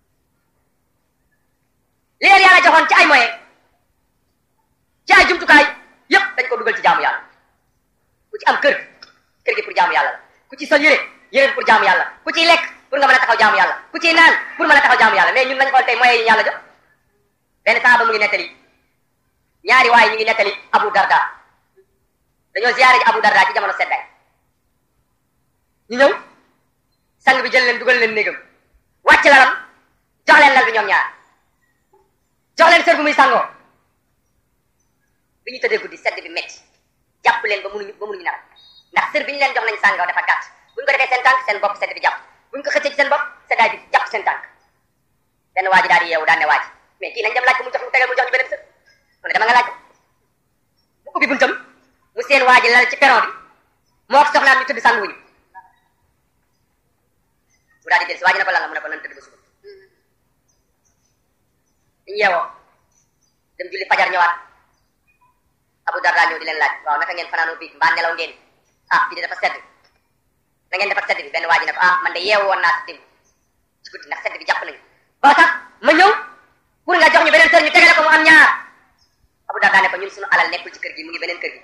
li leen yàlla joxoon ci ay moyen ci ay jumtukaay yëpp dañ ko dugal ci jaamu yàlla ku ci am kër kër gi pour jaamu yàlla la ku ci sol yére yére pour jaamu yàlla ku ciy lekk pour nga mën a taxaw jaamu yàlla ku ciy naan pour mën a taxaw jaamu yàlla mais ñun lañ xool tey moyens yi yàlla jox benn saaba mu ngi nettali ñaari waaye ñu ngi nettali Abu Darda dañoo ziyaare ji Abu Darda ci jamono seddaay ñu ñëw sang bi jël leen dugal leen néegam wàcc lalam jox leen lal bi ñoom ñaar jox leen sër bu muy sangoo bi ñu tëddee guddi sedd bi métti jàpp leen ba mënuñu ba mënuñu nelaw ndax sër bi ñu leen jox nañ sàngoo dafa gàtt bu ñu ko defee seen tànk seen bopp sedd bi jàpp bu ñu ko xëccee ci seen bopp seddaay bi jàpp seen tànk benn waa ji daal di yeewu daan ne waa ji mais kii nañ dem laaj ko mu jox mu tegal mu jox ñu beneen sër mu ne dama nga laaj ko mu ubbi buntam mu seen waa ji lal ci peron bi moo ko soxnaam ñu tëdd sànguwuñu mu daal di del si waa ji ne ko lan la mu ne ko nan tëdd ba suba ñu yeewoo dem julli fajar ñëwaat Abu Darda ñëw di leen laaj waaw naka ngeen fanaanoo bii mbaa nelaw ngeen ah fii de dafa sedd na ngeen def ak sedd bi benn waa ji ne ko ah man de yeewu woon naa si démb ci guddi ndax sedd bi jàpp nañu ba tax ma ñëw pour nga jox ñu beneen sër ñu tegale ko mu am ñaar Abu Darda ne ko ñun suñu alal nekkul ci kër gi mu ngi beneen kër gi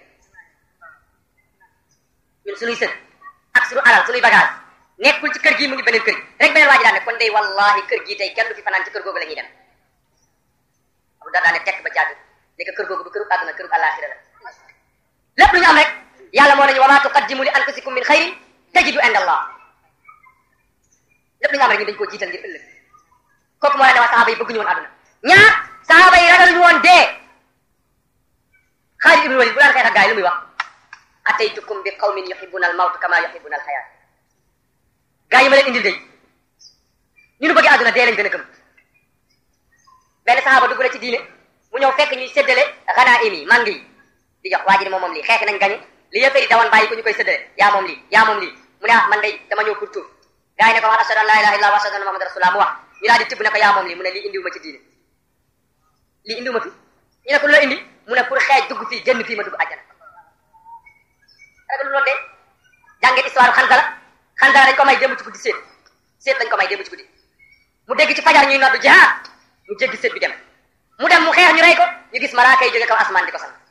ñun suñuy sër ak suñu alal suñuy bagage nekkul ci kër gi mu ngi beneen kër gi rek beneen waa ji daan ne kon day wallahi kër gi tey kenn du fi fanaan ci kër googu la ñuy dem Abu Darda ne tekk ba jàgg ne ko kër googu du këru àdduna këru àllaaxira la lépp lu ñu am rek yàlla moo nañu wa maa tuqaddimu li anfusikum min xayrin tajidu inda allah lépp lu ñu am rek ñu dañ koo jiital ngir ëllëg kooku moo la ne waa saxaaba yi bëgguñu woon àdduna ñaar saxaaba yi ragaluñu woon dee Xaalid ibn Walid bu daan xeex ak gaay lu muy wax ataytukum bi qawmin yuhibbuna al mawt kama yuhibbuna al xayaat gaa yi ma leen indil day ñu nu bëgg àdduna dee lañ gën a gëm benn saxaaba dugg na ci diine mu ñëw fekk ñuy séddale ganaim yi mang yi di jox waa ji ne moom moom lii xeex nañ gañe li yëppari dawoon bàyyi ko ñu koy séddale yaa moom lii yaa moom lii mu ne ah man day dama ñëw pour tuub gaa yi ne ko wax ashhadu an la ilaha illallah wa ashhadu anna muhammadan rasulullah mu wax ñu daal di tibb ne ko yaa moom lii mu ne lii indiwu ma ci diine lii indiwu ma fi ñu ne ko lu la indi mu ne pour xeej dugg fii génn fii ma dugg àjjana rek lu loolu de jàngee histoire xanzala xanzala dañ ko may démb ci guddi séet séet lañ ko may démb ci guddi mu dégg ci fajar ñuy noddu jihaad mu jéggi séet bi dem mu dem mu xeex ñu rey ko ñu gis malaaka yi jóge kaw asmaan di ko sang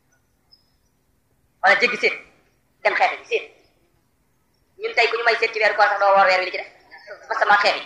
wala jéggi séet dem xeex yi séet ñun tey ku ñu may séet ci weeru koor sax doo woor weer wi li ci def parce que ma xeex yi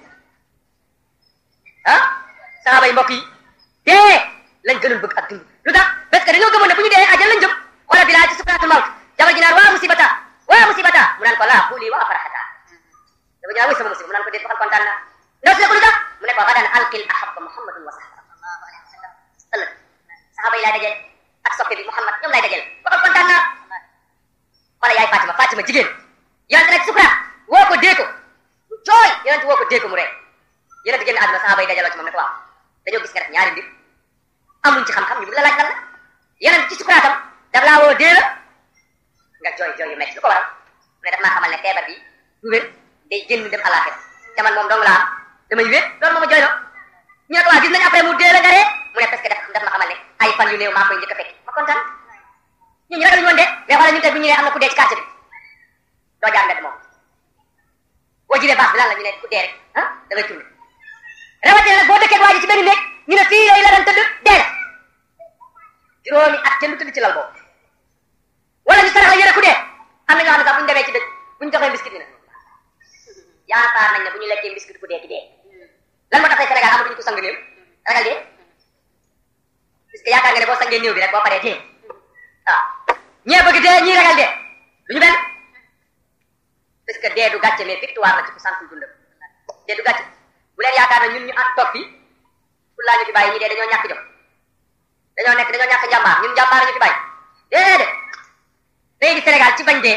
ah saxaaba yi mbokk yi dee lañ gënoon bëgg ak dund lu tax parce que dañoo gëmoon ne bu ñu dee ajal lañ jëm xoolal bi laa ci sukraatul mawt jabar ji naan waa musibata waa musibata mu naan ko laa xuuli waa faraxata dafa ñu naan wuy sama musiba mu naan ko déet waxal kontaan naa ndaw si ne ko lu tax mu ne ko gadan alqil ahabba muhammadun wa sahba ëllëg saxaaba yi laay dajeel ak soppe bi muhammad ñoom laay dajeel waxal kontaan naa wala yaay Fatima Fatima jigéen yonente nag sukuraat woo ko dee ko mu jooy yonente woo ko dee ko mu ree yonente génn àdduna saxaaba yi dajaloo ci moom ne ko waaw dañoo gis nga def ñaari mbir amuñ ci xam-xam ñu bëgg la laaj lan la yonente ci sukuraatam daf laa woo dee la nga jooy jooy yu metti lu ko waral mu ne daf maa xamal ne feebar bi du wér day génn dem àllaaxira te man moom dong la am damay wér loolu moo ma jooyloo ñu ne ko waa gis nañu après mu dee la nga ree mu ne parce que daf daf ma xamal ne ay fan yu néew maa koy njëkk a fekk ma kontaan ñun ñu ragaluñu woon de mais xoolal ñun tey bu ñu nee am na ku dee ci quartier bi doo jaar mbedd moom boo jibee baax bi lan la ñu ne ku dee rek ah da ngay tourné rawatina nag boo dëkkee waa ji ci benn néeg ñu ne fii lay la doon tëdd dee la juróomi at kenn du tëdd ci lal boobu wala ñu sarax la yëre ku dee am na ñoo xam ne sax bu ñu demee ci dëkk bu ñu joxee biscuit bi nag yaakaar nañ ne bu ñu lekkee biscuit ku dee ki dee lan moo tax tey Sénégal amatuñu ko sang néew ragal dee parce que yaakaar nga ne boo sangee néew bi rek boo paree dee waaw ñee bëgg dee ñii ragal dee du ñu benn parce que dee du gàcce mais victoire la ci ku santul dundam dee du gàcce bu leen yaakaar ne ñun ñu at toog fii pour laa ñu fi bàyyi ñi dee dañoo ñàkk jom dañoo nekk dañoo ñàkk njàmbaar ñun njàmbaar ñu fi bàyyi déedéet day di Sénégal ci bañ dee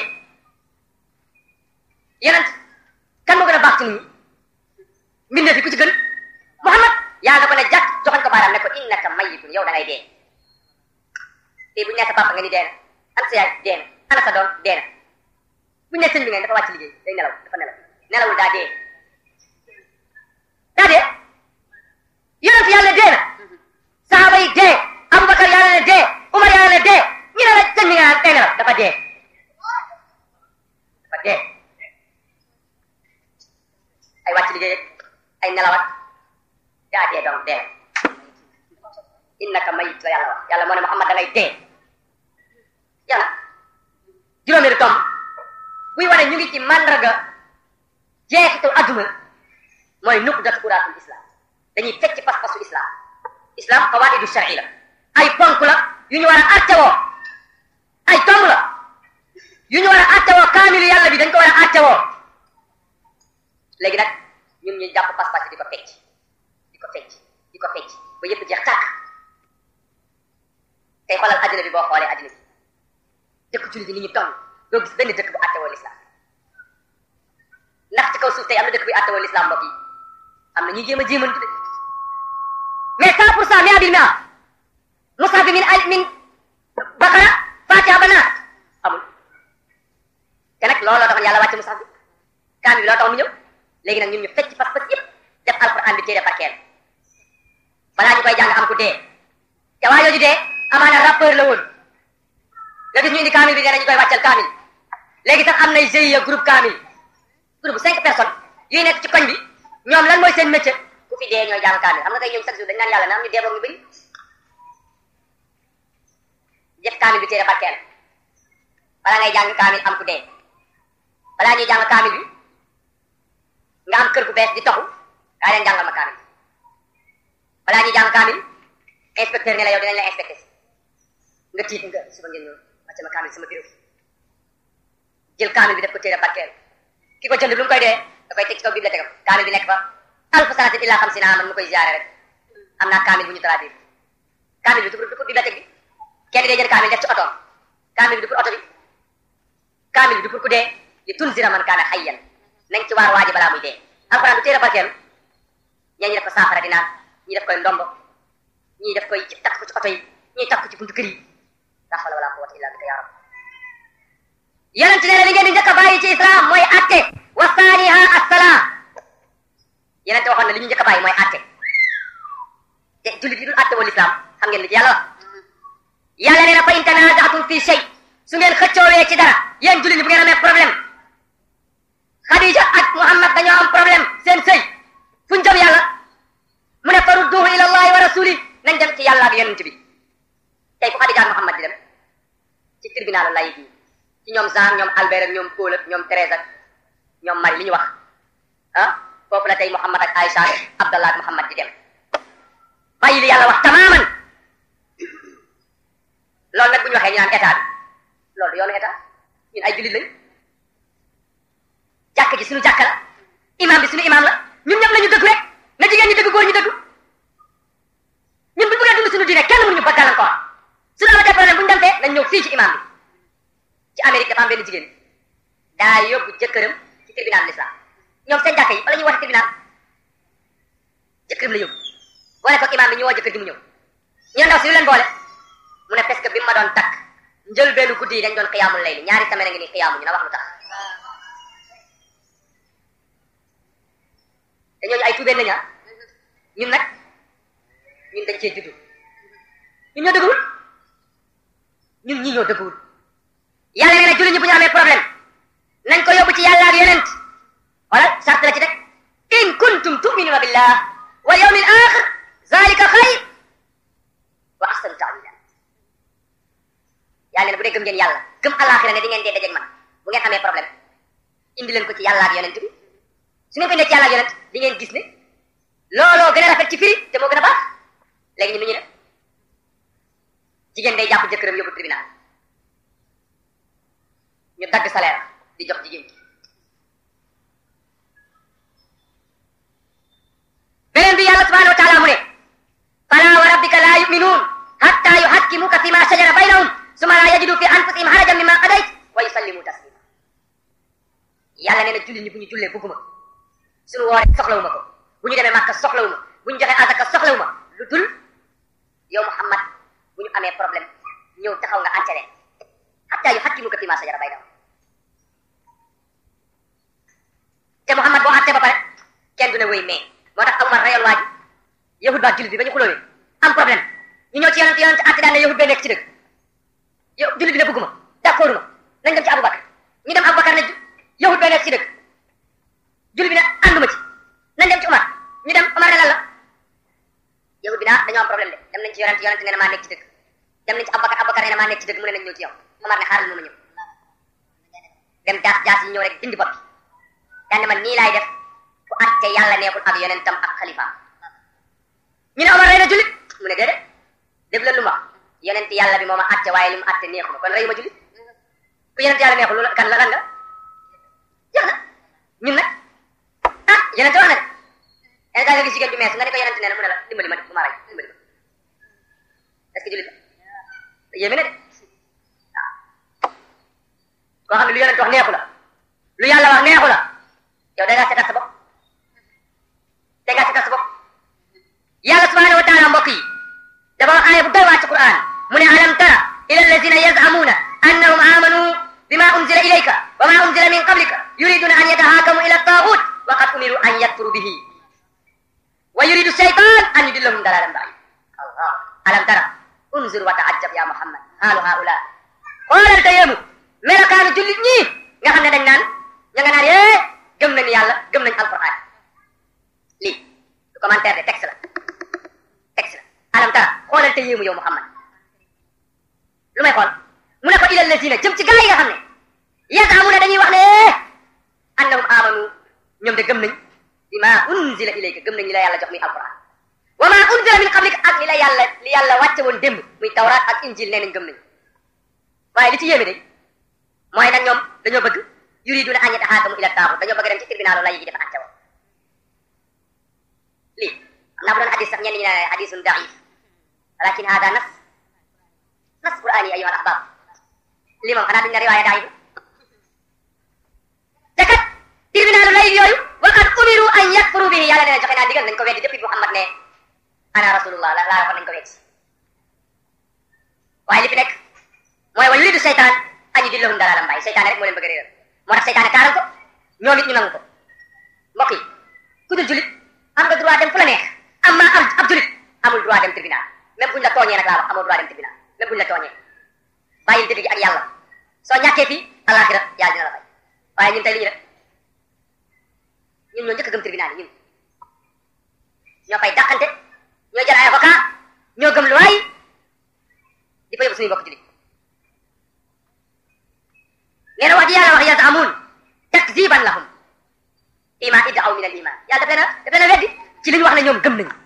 yeneen kan moo gën a baax ci nit ñi mbindee fi ku ci gën Muhammad yaa nga ko ne jàkk joxañ ko baaraam ne ko innaka mayyitun yow da ngay dee tey bu ñu nee sa papa nga ni dee na an sa yaay dee na ana sa doom dee na bu ñu nee sëñ bi ngeen dafa wàcc liggéey day nelaw dafa nelaw nelawul daa dee daa dee yonent yàlla dee na saxaaba yi dee Abubakar yàlla ne dee Umar yàlla ne dee ñu ne la sëñ bi nga naan day nelaw dafa dee dafa dee ay wàcc liggéey ay nelawat daa dee donc dee innaka mayit la yàlla wax yàlla moo ne Muhammad da ngay dee yàlla juróomeelu tomb buy wane ñu ngi ci mandarga jeexitu adduna mooy nuqdatu uraatul islam dañuy fecc pas-pasu islam islam qawaidu shar'i la ay ponk la yu ñu war a attewoo ay tomb la yu ñu war a attewoo kaamilu yàlla bi dañ ko war a attewoo léegi nag ñun ñu jàpp pas-pas di ko fecc di ko fecc di ko fecc ba yëpp jeex tàkk tey xoolal adduna bi boo xoolee adduna bi dëkk jullit yi ni ñu toll doo gis benn dëkk bu àttewoo l'islam ndax ci kaw suuf tey am na dëkk bi àttewoo l'islam mbokk yi am na ñuy jéem a jéemantu de mais cent pour cent mia bil mia musa bi min al min bakara fatiha ba naat amul te nag looloo taxoon yàlla wàcce musa bi kaam bi loo tax mu ñëw léegi nag ñun ñu fecc fas fas yëpp def alquran bi téere barkeel balaa ñu koy jàng am ku dee te waa yooju dee amaana rappeur la woon nga gis ñu indi kaamil bi nee nañu koy wàccal kaamil léegi sax am nay GIE groupe kaamil groupe cinq personnes yuy nekk ci koñ bi ñoom lan mooy seen métier ku fi dee ñooy jàng kaamil xam nga kay ñoom chaque jour dañ naan yàlla na am ñu dee boog ñu bëri def kaamil bi téere barkeel balaa ngay jàng kaamil am ku dee balaa ñuy jàng kaamil bi nga am kër gu bees di taxu kaa leen jàngal ma kaamil balaa ñuy jàng kaamil inspecteur ne la yow dinañ la inspecté si nga tiit nga suba ngeen ñëw wàcce ma kaamil sama bureau jël kaamil bi def ko téere barkeel ki ko jënd lu mu koy dee da koy teg ci kaw bibliothèque am kaamil bi nekk fa alfa sanatin illa xamsina aman mu koy ziare rek am naa kaamil bu ñu traduire kaamil bi du pour du pour bibliothèque bi kenn day jël kaamil def ci otoom kaamil bi du pour oto bi kaamil bi du pour ku dee li tunzira man kaana hayyan nañ ci waar waaji balaa muy dee alxuraan du téere barkeel ñee ñi def ko saafara di naan ñii def koy ndombo ñii def koy takk ko ci oto yi ñii takk ko ci buntu kër yi la hawla wala quwwata illa bika ya rab yonent nee na li ngeen di njëkk a bàyyi ci islam mooy atte wa saaniha assalaa yonent waxoon na li ñu njëkk a bàyyi mooy atte te jullit yi dul atte wal islam xam ngeen li ci yàlla wax yàlla nee na fa in tanazatum fi shay su ngeen xëccoowee ci dara yéen jullit yi bu ngeen amee problème Khadija ak Muhammad dañoo am problème seen sëy fu ñu jëm yàlla mu ne farudduhu ila allahi wa rasuli nañ dem ci yàlla ak yonent bi tey fu Khadija ak Muhammad di dem ci tribunal lay bi ci ñoom Jean ñoom Albert ak ñoom Paul ak ñoom Thérèse ak ñoom Marie li ñu wax ah foofu la tey Muhammad ak Aïcha ak Abdallah ak Muhammad di dem bàyyi li yàlla wax tamaaman loolu nag bu ñu waxee ñu naan état bi loolu yoonu état ñun ay jullit lañ jàkk ji suñu jàkk la imam bi suñu imam la ñun ñëpp la ñu dëgg rek na jigéen ñi dëgg góor ñu dëgg ñun bu ñu bëggee dund suñu diine kenn mënuñu ba gàllankoor suñu amatee problème bu ñu demtee nañ ñëw fii ci imam bi ci Amérique dafa am benn jigéen daa yóbbu jëkkëram ci tribunal l'islam ñoom seen jàkk yi bala ñuy woote tribunal jëkkëram la yóbbu boole ko imam bi ñu woo jëkkër ji mu ñëw ñu ndaw si lu leen boole mu ne parce que bi mu ma doon takk njël benn guddi yi dañ doon xiyaamul layli ñaari semaine ngi nii xiyaamu ñu na wax lu tax te ñooñu ay tuubeen nañu ñun nag ñun dañ cee juddu ñun ñoo dëgguwul ñun ñii ñoo dëgguwul yàlla nee na jullit ñi bu ñu amee problème nañ ko yóbbu ci yàlla ak yonent wala sart la ci rek in kuntum tuminuna billah wal yawmil axir zalika xayr wa ahsanu ta'wila yàlla ne bu dee gëm ngeen yàlla gëm alaxira ne di ngeen dee dajeeg man bu ngeen amee problème indi leen ko ci yàlla ak yonent bi su ngeen ko indee ci yàlla ak yonent di ngeen gis ne looloo gën a rafet ci firi te moo gën a baax léegi ñun nu ñu def jigéen day jàpp jëkkëram yóbbu tribunal ñu dagg salaire di jox jigéen ji beneen bi yàlla subhanahu wa taala mu ne fala wa rabbika la yuminuun hatta yuhakkimuka fi ma shajara baynahum summa la yajidu fi anfusihim harajan mimma qadayt wa yusallimu taslima yàlla nee na jullit ñi bu ñu jullee bugguma suñu wooree soxlawuma ko bu ñu demee màkka soxlawuma bu ñu joxee azaka soxlawuma lu dul yow Muhammad bu ñu amee problème ñëw taxaw nga entere hatta yuhakkimuka fi ma shajara baynahum te Muhammad boo àttee ba pare kenn du ne wéy mais moo tax Umar rayal waa ji yahud baa jullit bi ba ñu xulóowee am problème ñu ñëw ci yonent yonent àtte daan ne yahud bee nekk ci dëgg yow jullit bi ne bëgguma d'accord ma nañ dem ci Aboubacar ñu dem Aboubacar ne yahud bee nekk ci dëgg jullit bi ne ànduma ci nañ dem ci Umar ñu dem Umar ne lan la yahud bi naa dañoo am problème de dem nañ ci yonent yonent nee na maa nekk ci dëgg dem nañ ci Aboubacar Aboubacar nee na maa nekk ci dëgg mu ne nañ ñëw ci yow Umar ne xaaral mu ma ñëw dem jaas jaas yi ñëw rek dindi bopp bi daan man nii laay def fu atte yàlla neexul ak yonentam ak xalifaam ñu ne Omar rey na jullit mu ne déedéet def leen lu ma yonent yàlla bi moo ma atte waaye li mu atte neexuma kon reyu ma jullit ku yonent yàlla neexul lu kan la lan nga jeex na ñun nag ah yonent wax na yenn saa nga gis jigéen ju mees nga ne ko yeneen nee na mu ne la dimbali ma bu ma rey dimbali ma est-ce que jullit la yéeme na de waaw koo xam ne lu yonent wax neexu la lu yàlla wax neexu la yow da ngaa seetal sa bopp da ngaa seetal sa bopp yàlla subhanahu wa taala mbokk yi dafa wax aaya bu doy waa ci Qur'an mu ne alam tara ila allazina yaz'amuna annahum amanu bima unzila ilayka wa ma unzila min qablika yuriduna an yatahakamu ila at-taghut wa qad umiru an yakfuru bihi wa yuridu shaytan an yudillahum dalalan ba'id Allah alam tara unzur wa ta'ajjab ya Muhammad halu haula xoolal te yéemu melokaanu jullit ñii nga xam ne dañ naan ña nga naan yee gëm nañu yàlla gëm nañu alquran lii du commentaire de texte la texte la alam tara xoolal te yéemu yow Muhammad lu may xool mu ne ko ilal lazina jëm ci gaa yi nga xam ne yazamuna dañuy wax ne annahum amanu ñoom de gëm nañ bima unzila ilayka gëm nañ li la yàlla jox muy alquran wa ma unzila min qablik ak li la yàlla li yàlla wàcce woon démb muy tawraat ak injil nee nañ gëm nañ waaye li ci yéeme de mooy nag ñoom dañoo bëgg yuriduna an yatahaakamu ila taaxut dañoo bëgg dem ci tribunalu lay yi dafa àtte woon lii xam naa bu doon hadis sax ñenn ñi ne hadisun daif walakin hada nas nas qur'ani ayyuha al ahbab lii moom xanaa duñ ne riwaaya daif te kat tribunalu lay yooyu wa qad umiru an yakfuru bihi yàlla nee na joxe naa digal nañ ko weddi depuis Muhammad ne ana rasulullah la laa waxoon nañ ko weddi waaye li fi nekk mooy wa yuridu seytaan an yudillahum dalalan bàyyi seytaane rek moo leen bëgg a réeral moo tax seytaane taaral ko ñoom it ñu nangu ko mbokk yi ku dul julit am nga droit dem fu la neex am ma am ab julit amul droit dem tribunal même buñ la tooñee nag laa wax amoo droit dem tribunal même buñ la tooñee bàyyil dëgg gi ak yàlla soo ñàkkee fii alaxira yàlla dina la fay waaye ñun tey li ñu def ñun ñoo njëkk a gëm tribunal yi ñun ñoo fay dàqante ñoo jël ay avocat ñoo gëm luwaay di fa yóbbu suñuy mbokk julit nee na wax ji yàlla wax yazamuun takziban lahum ima iddaw min al iman yàlla daf leen a daf leen a weddi ci li ñu wax ne ñoom gëm nañu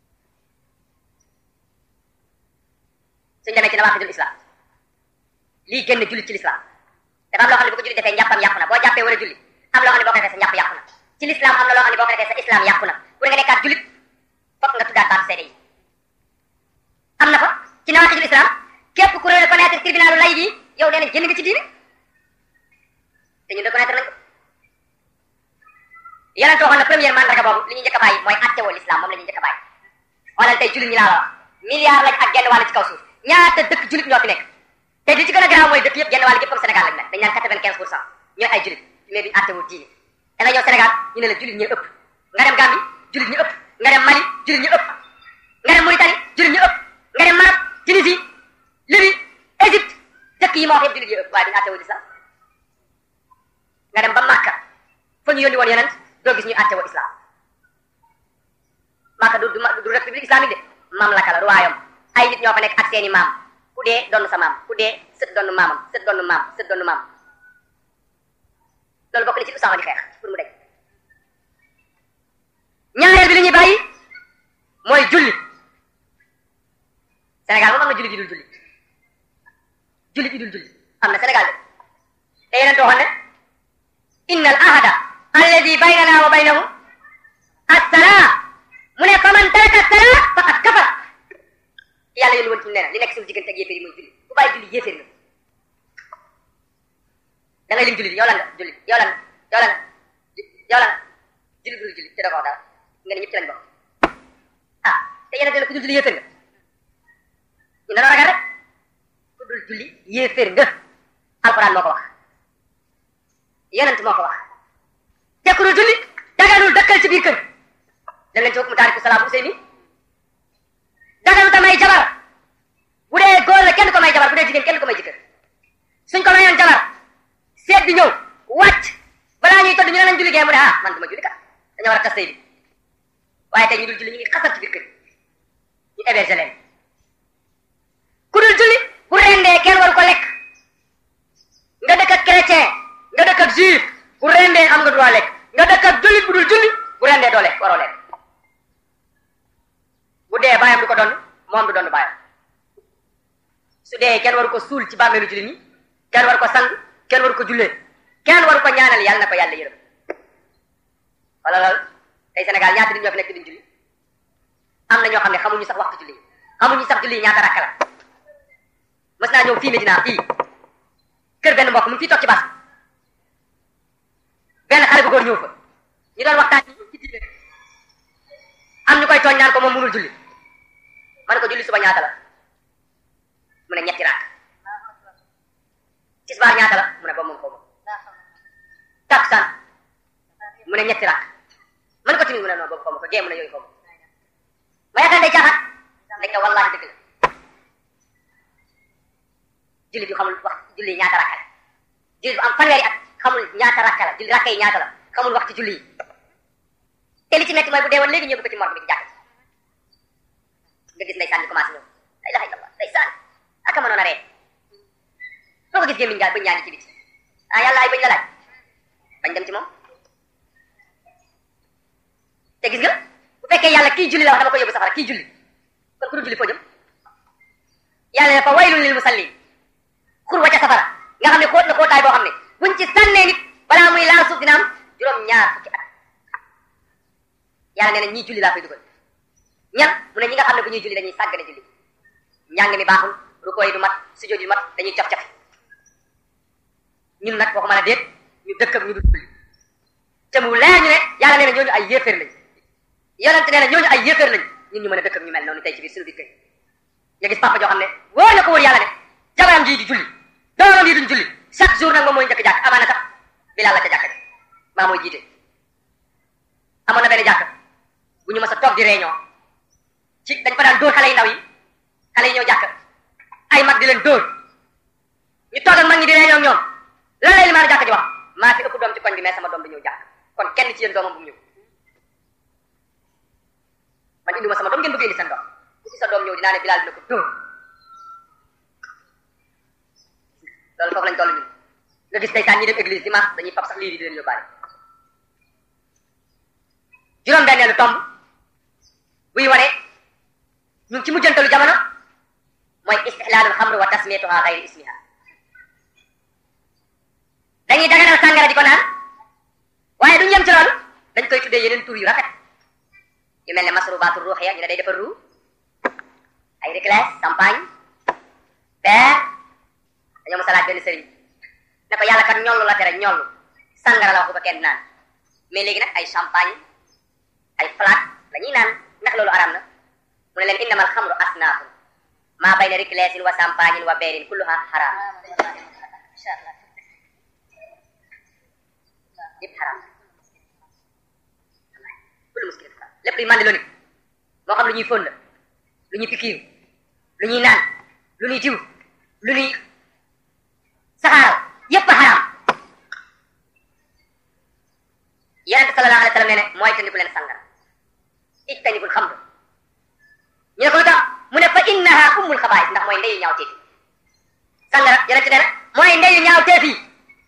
suñ demee ci nawaqidul islam lii génn jullit ci l'islam dafa am loo xam ne bu ko jullit defee njàppam yàqu na boo jàppee war a julli am loo xam ne boo ko defee sa njàpp yàqu na ci l'islam am na loo xam ne boo ko defee sa islam yàqu na pour nga nekkaat jullit fokk nga tuddaat baat seede yi am na fa ci nawaqidul islam képp ku reconnaître tribunalu lay bi yow nee na génn nga ci diine te ñun reconnaître nañ ko yonent waxoon na première mandarga boobu li ñu njëkk a bàyyi mooy attewoo l'islam moom la ñu njëkk a bàyyi xoolal tey jullit ñi laa la wax milliard lañ ak genn wàll ci kaw suuf ñaata dëkk jullit ñoo fi nekk te li ci gën a garaaw mooy dëkk yëpp genn wàll yëpp comme Sénégal lañ mel dañ naan quatre-vingt-quinze pour cent ñooy ay jullit mais duñ attewoo diine da nga ñëw Sénégal ñu ne la jullit ñi ëpp nga dem Gambie jullit ñi ëpp nga dem Mali jullit ñi ëpp nga dem Mauritanie jullit ñi ëpp nga dem Maroc Tunisie Libye Égypte dëkk yi moo wax yëpp jullit yi ëpp waaye duñ attewoo l'islam nga dem ba Makka fa ñu yónni woon yonent doo gis ñuy àtte woo islam Makka du du du république islamique de mamlaka la royaume ay nit ñoo fa nekk ak seeni maam ku dee donn sa maam ku dee sët donn maamam sët donn maam sët donn maam loolu bokk na ci Usaama di xeex pour mu dej ñaareel bi li ñuy bàyyi mooy julli Sénégal moom am na julli yi dul julli julli yi dul julli am na Sénégal de te yeneen tooxoon ne inna al ahada alladi baynana wa baynahum as-salaa mu ne fa man taraka as-salaa faqad kafara yàlla yónni woon ci nee na li nekk suñu diggante ak yéeféer yi mooy julli ku bàyyi julli yéeféer nga da ngay lim julli yow lan nga julli yow lan yow lan yow lan julli bu dul julli te da ko dara nga ne ñëpp ci lañ bokk ah te yéen a dina ku dul julli yéeféer nga ñu ne la ragal rek ku dul julli yéeféer nga alquran moo ko wax yonent moo ko wax te ku dul julli daganul dëkkal ci biir kër dem leen ci hukmu taariku salaa bu Useymi daganul ta may jabar bu dee góor la kenn ko may jabar bu dee jigéen kenn ko may jëkkër suñ ko mayoon jabar seet bi ñëw wàcc balaa ñuy todd ñu ne lañ julli gee mu ne ah man du ma julli kat dañoo war a tas sëy bi waaye tey ñu dul julli ñu ngi xasal ci biir kër ñu héberger leen ku dul julli bu rendee kenn waru ko lekk nga dëkk ak chrétien nga dëkk ak juif bu rendee am nga droit lekk nga dëkk ak jullit bu dul julli bu rendee doo lekk waroo lekk bu dee bàyyam du ko donn moom du donn bàyyam su dee kenn waru ko suul ci bàmmeelu jullit ñi kenn waru ko sang kenn waru ko jullee kenn waru ko ñaanal yàlla na ko yàlla yërëm wala lool tey Sénégal ñaata nit ñoo fi nekk duñ julli am na ñoo xam ne xamuñu sax waxtu julli xamuñu sax julli ñaata rakka la mës naa ñëw fii Medina fii kër benn mbokk mu ngi fii toog ci bas benn xale bu góor ñëw fa ñu doon waxtaan ci diine am ñu koy tooñ naan ko moom mënul julli ma ne ko julli suba ñaata la mu ne ñetti rakk tisbaar ñaata la mu ne ba moom ko moom takkusaan mu ne ñetti rakk ma ne ko timis mu ne non boobu xaw ma ko gée mu ne yooyu xaw ma ma yaakaar day caaxaan nekk wallaahi dëgg la julli bi xamul wax julli ñaata rakka la julli bu am fanweeri at xamul ñaata rakka la julli rakka yi ñaata la xamul waxtu julli yi te li ci metti mooy bu dee woon léegi ñëw ko ci morgue bi ci jàkk nga gis ndeysaan ñu commencé ñëw la ilaha illallah ndeysaan aka mënoon a ree foo ko gis gémmiñ ngaa bëñ ñaa ngi ci biti ah yàlla ay bëñ la laaj bañ dem ci moom te gis nga bu fekkee yàlla kii julli la wax dama ko yóbbu safara kii julli kon ku dul julli foo jëm yàlla ne fa waylun lil musallin xur wa ca safara nga xam ne xóot na xóotaay boo xam ne buñ ci sànnee nit balaa muy laal suuf dina am juróom ñaar fukki at yàlla nee na ñii julli laa koy dugal ñan mu ne ñi nga xam ne bu ñuy julli dañuy sàggane julli njàng mi baaxul rukkoo yi du mat sujjóot yu mat dañuy cof cof ñun nag waxuma la déet ñu dëkk ak ñu dul julli te mu leer ñu ne yàlla nee na ñooñu ay yéeféer lañ yonente nee na ñooñu ay yéeféer lañ ñun ñu mën a dëkk ak ñu mel noonu tey ci biir suñu biir kër nga gis papa joo xam ne wóor na ko wóor yàlla ne jabaram ji di julli doomam yi duñ julli chaque jour nag moom mooy njëkk jàkk amaana sax bilaal la ca jàkk maa mooy jiite amoon na benn jàkk bu ñu mës a toog di réunion ci dañ fa daan dóor xale yi ndaw yi xale yi ñëw jàkk ay mag di leen dóor ñu toog ak mag ñi di réunion ñoom lan lay limaanu jàkk ji wax maa fi ëpp doom ci koñ bi mais sama doom bi ñëw jàkk kon kenn ci yéen doomam bu mu ñëw man indi ma sama doom ngeen bëgg indi seen doom bu ci sa doom ñëw dinaa ne bilaal dina ko dóor loolu foofu lañ toll ñun nga gis ndeysaan ñi dem église dimanche dañuy fab sax lii di leen yóbbaale juróom benneelu tomb buy wane ñun ci mujjantalu jamono mooy istihlaalul xamr wa tasmiyatuha xayri ismiha dañuy daganal sàngara di ko naan waaye duñu yem ci loolu dañ koy tuddee yeneen tur yu rafet yu mel ne masrubaatu ruuxiya ñu ne day defar ruu ay réclès champagne verre dañoo mos a laaj benn sëriñ ne ko yàlla kat ñollu la tere ñollu sàngara la wax bu ko kenn naan mais léegi nag ay champagne ay flaque la ñuy naan ndax loolu araam na mu ne leen innamal xamru asnaafu maa bayna réclésin wa champagne wa beerin kulluha xaraam yëpp xaraam kullu muskil xaraam lépp luy mandi loolu moo xam lu ñuy fóon la lu ñuy pikiir lu ñuy naan lu ñuy diw lu ñuy saxaaral yépp xaraam yonente sallallahu alayhi wa sallam nee ne mooy tandiku leen sangara ijtanibul xamr ñu ne ko lu tax mu ne fa innaha ummul xabaayis ndax mooy ndeyu ñaaw teef yi sangara yonente nee na mooy ndeyu ñaaw teef yi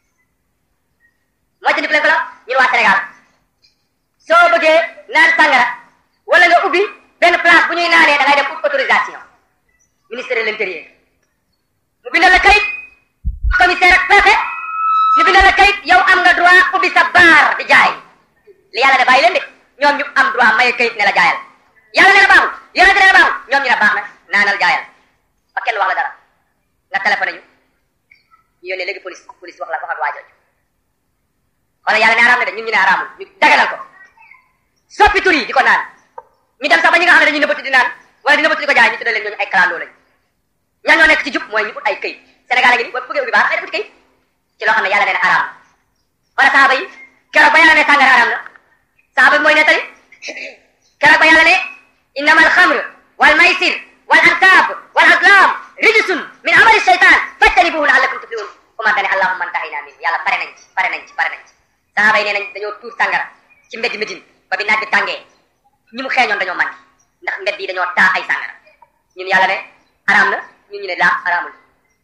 mooy tandiku leen ko la ñun waa Sénégal soo bëggee naan sangara wala nga ubbi benn place bu ñuy naanee da ngay dem ut autorisation ministère de l'intérieur mu bindal la kayit commissaire ak préfet ñu bindal la kayit yow am nga droit ubbi sa baar di jaay li yàlla ne bàyyi leen de ñoom ñu am droit maye kayit ne la jaayal yàlla ne la baaxul yonente ne la baaxul ñoom ñu ne baax na naanal jaayal ba kenn wax la dara nga téléphoné ñu ñu yónnee léegi police police wax la wax ak waa jooju xoolal yàlla ne araam na de ñun ñu ne araamul ñu daganal ko soppi tur yi di ko naan ñu dem sax ba ñi nga xam ne dañuy nëbbatu di naan wala di nëbbatu di ko jaay ñu tuddee leen ñooñu ay clando lañ ñan ñoo nekk ci jub mooy ñu ut ay këyit Sénégal a ngi ni boo bëggee ubbi baax ay def ci këyit ci loo xam ne yàlla nee na araam na wala saaba yi keroog ba yàlla ne sàngara araam na saaba bi mooy nettali keroog ba yàlla ne innama alxamr wal maysir wal ansaab wal azlam rijsun min amali shaytan fajtanibuhu laallakum tuflihun comment dane allahumma antahina min yàlla pare nañ ci pare nañ ci pare nañ ci saaba yi nee nañ dañoo tuur sàngara ci mbeddi Medine ba bi naaj bi tàngee ñi mu xeeñoon dañoo mànki ndax mbedd yi dañoo taa ay sàngara ñun yàlla ne araam na ñun ñu ne laa araamul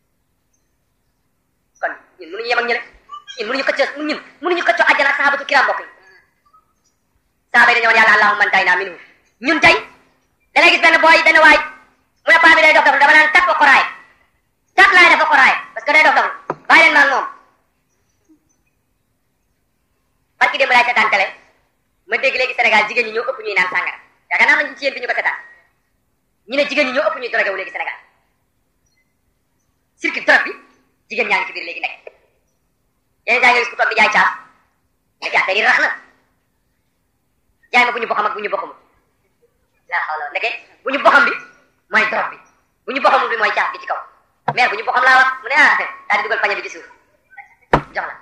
kon ñun mënuñu yem ak ñële ñun mënuñu xëccoo ñun mënuñu xëccoo àjjana ak sahabatu kiram mbokk yi saaba yi dañoo woon yàlla allahumma antayna minhu ñun tey da ngay gis benn booy benn waay mu ne paa bi day dof dof dama naan tàpp xoraay tàpp laay dafa xoraay parce que day dof dof bàyyi leen maag moom barki démb laay seetaan télé ma dégg léegi Sénégal Sénégal jigéen ñi ñoo ëpp ñuy naan sàngara yaakaar naa am nañu ci yéen fi ñu ko seetaan ñu ne jigéen ñi ñoo ëpp ñuy drogué wu léegi Sénégal circuit drogue bi jigéen ñaa ngi ci biir léegi nekk yeneen saa nga gis ku toog di jaay caaf nekk affaire yi rax na jaay ma bu ñu boxam ak bu ñu boxamul laa xaw la ndeke bu ñu boxam bi mooy drogue bi bu ñu boxamul bi mooy caaf bi ci kaw mais bu ñu boxam laa wax mu ne ah daal di dugal pañe bi ci suuf jox la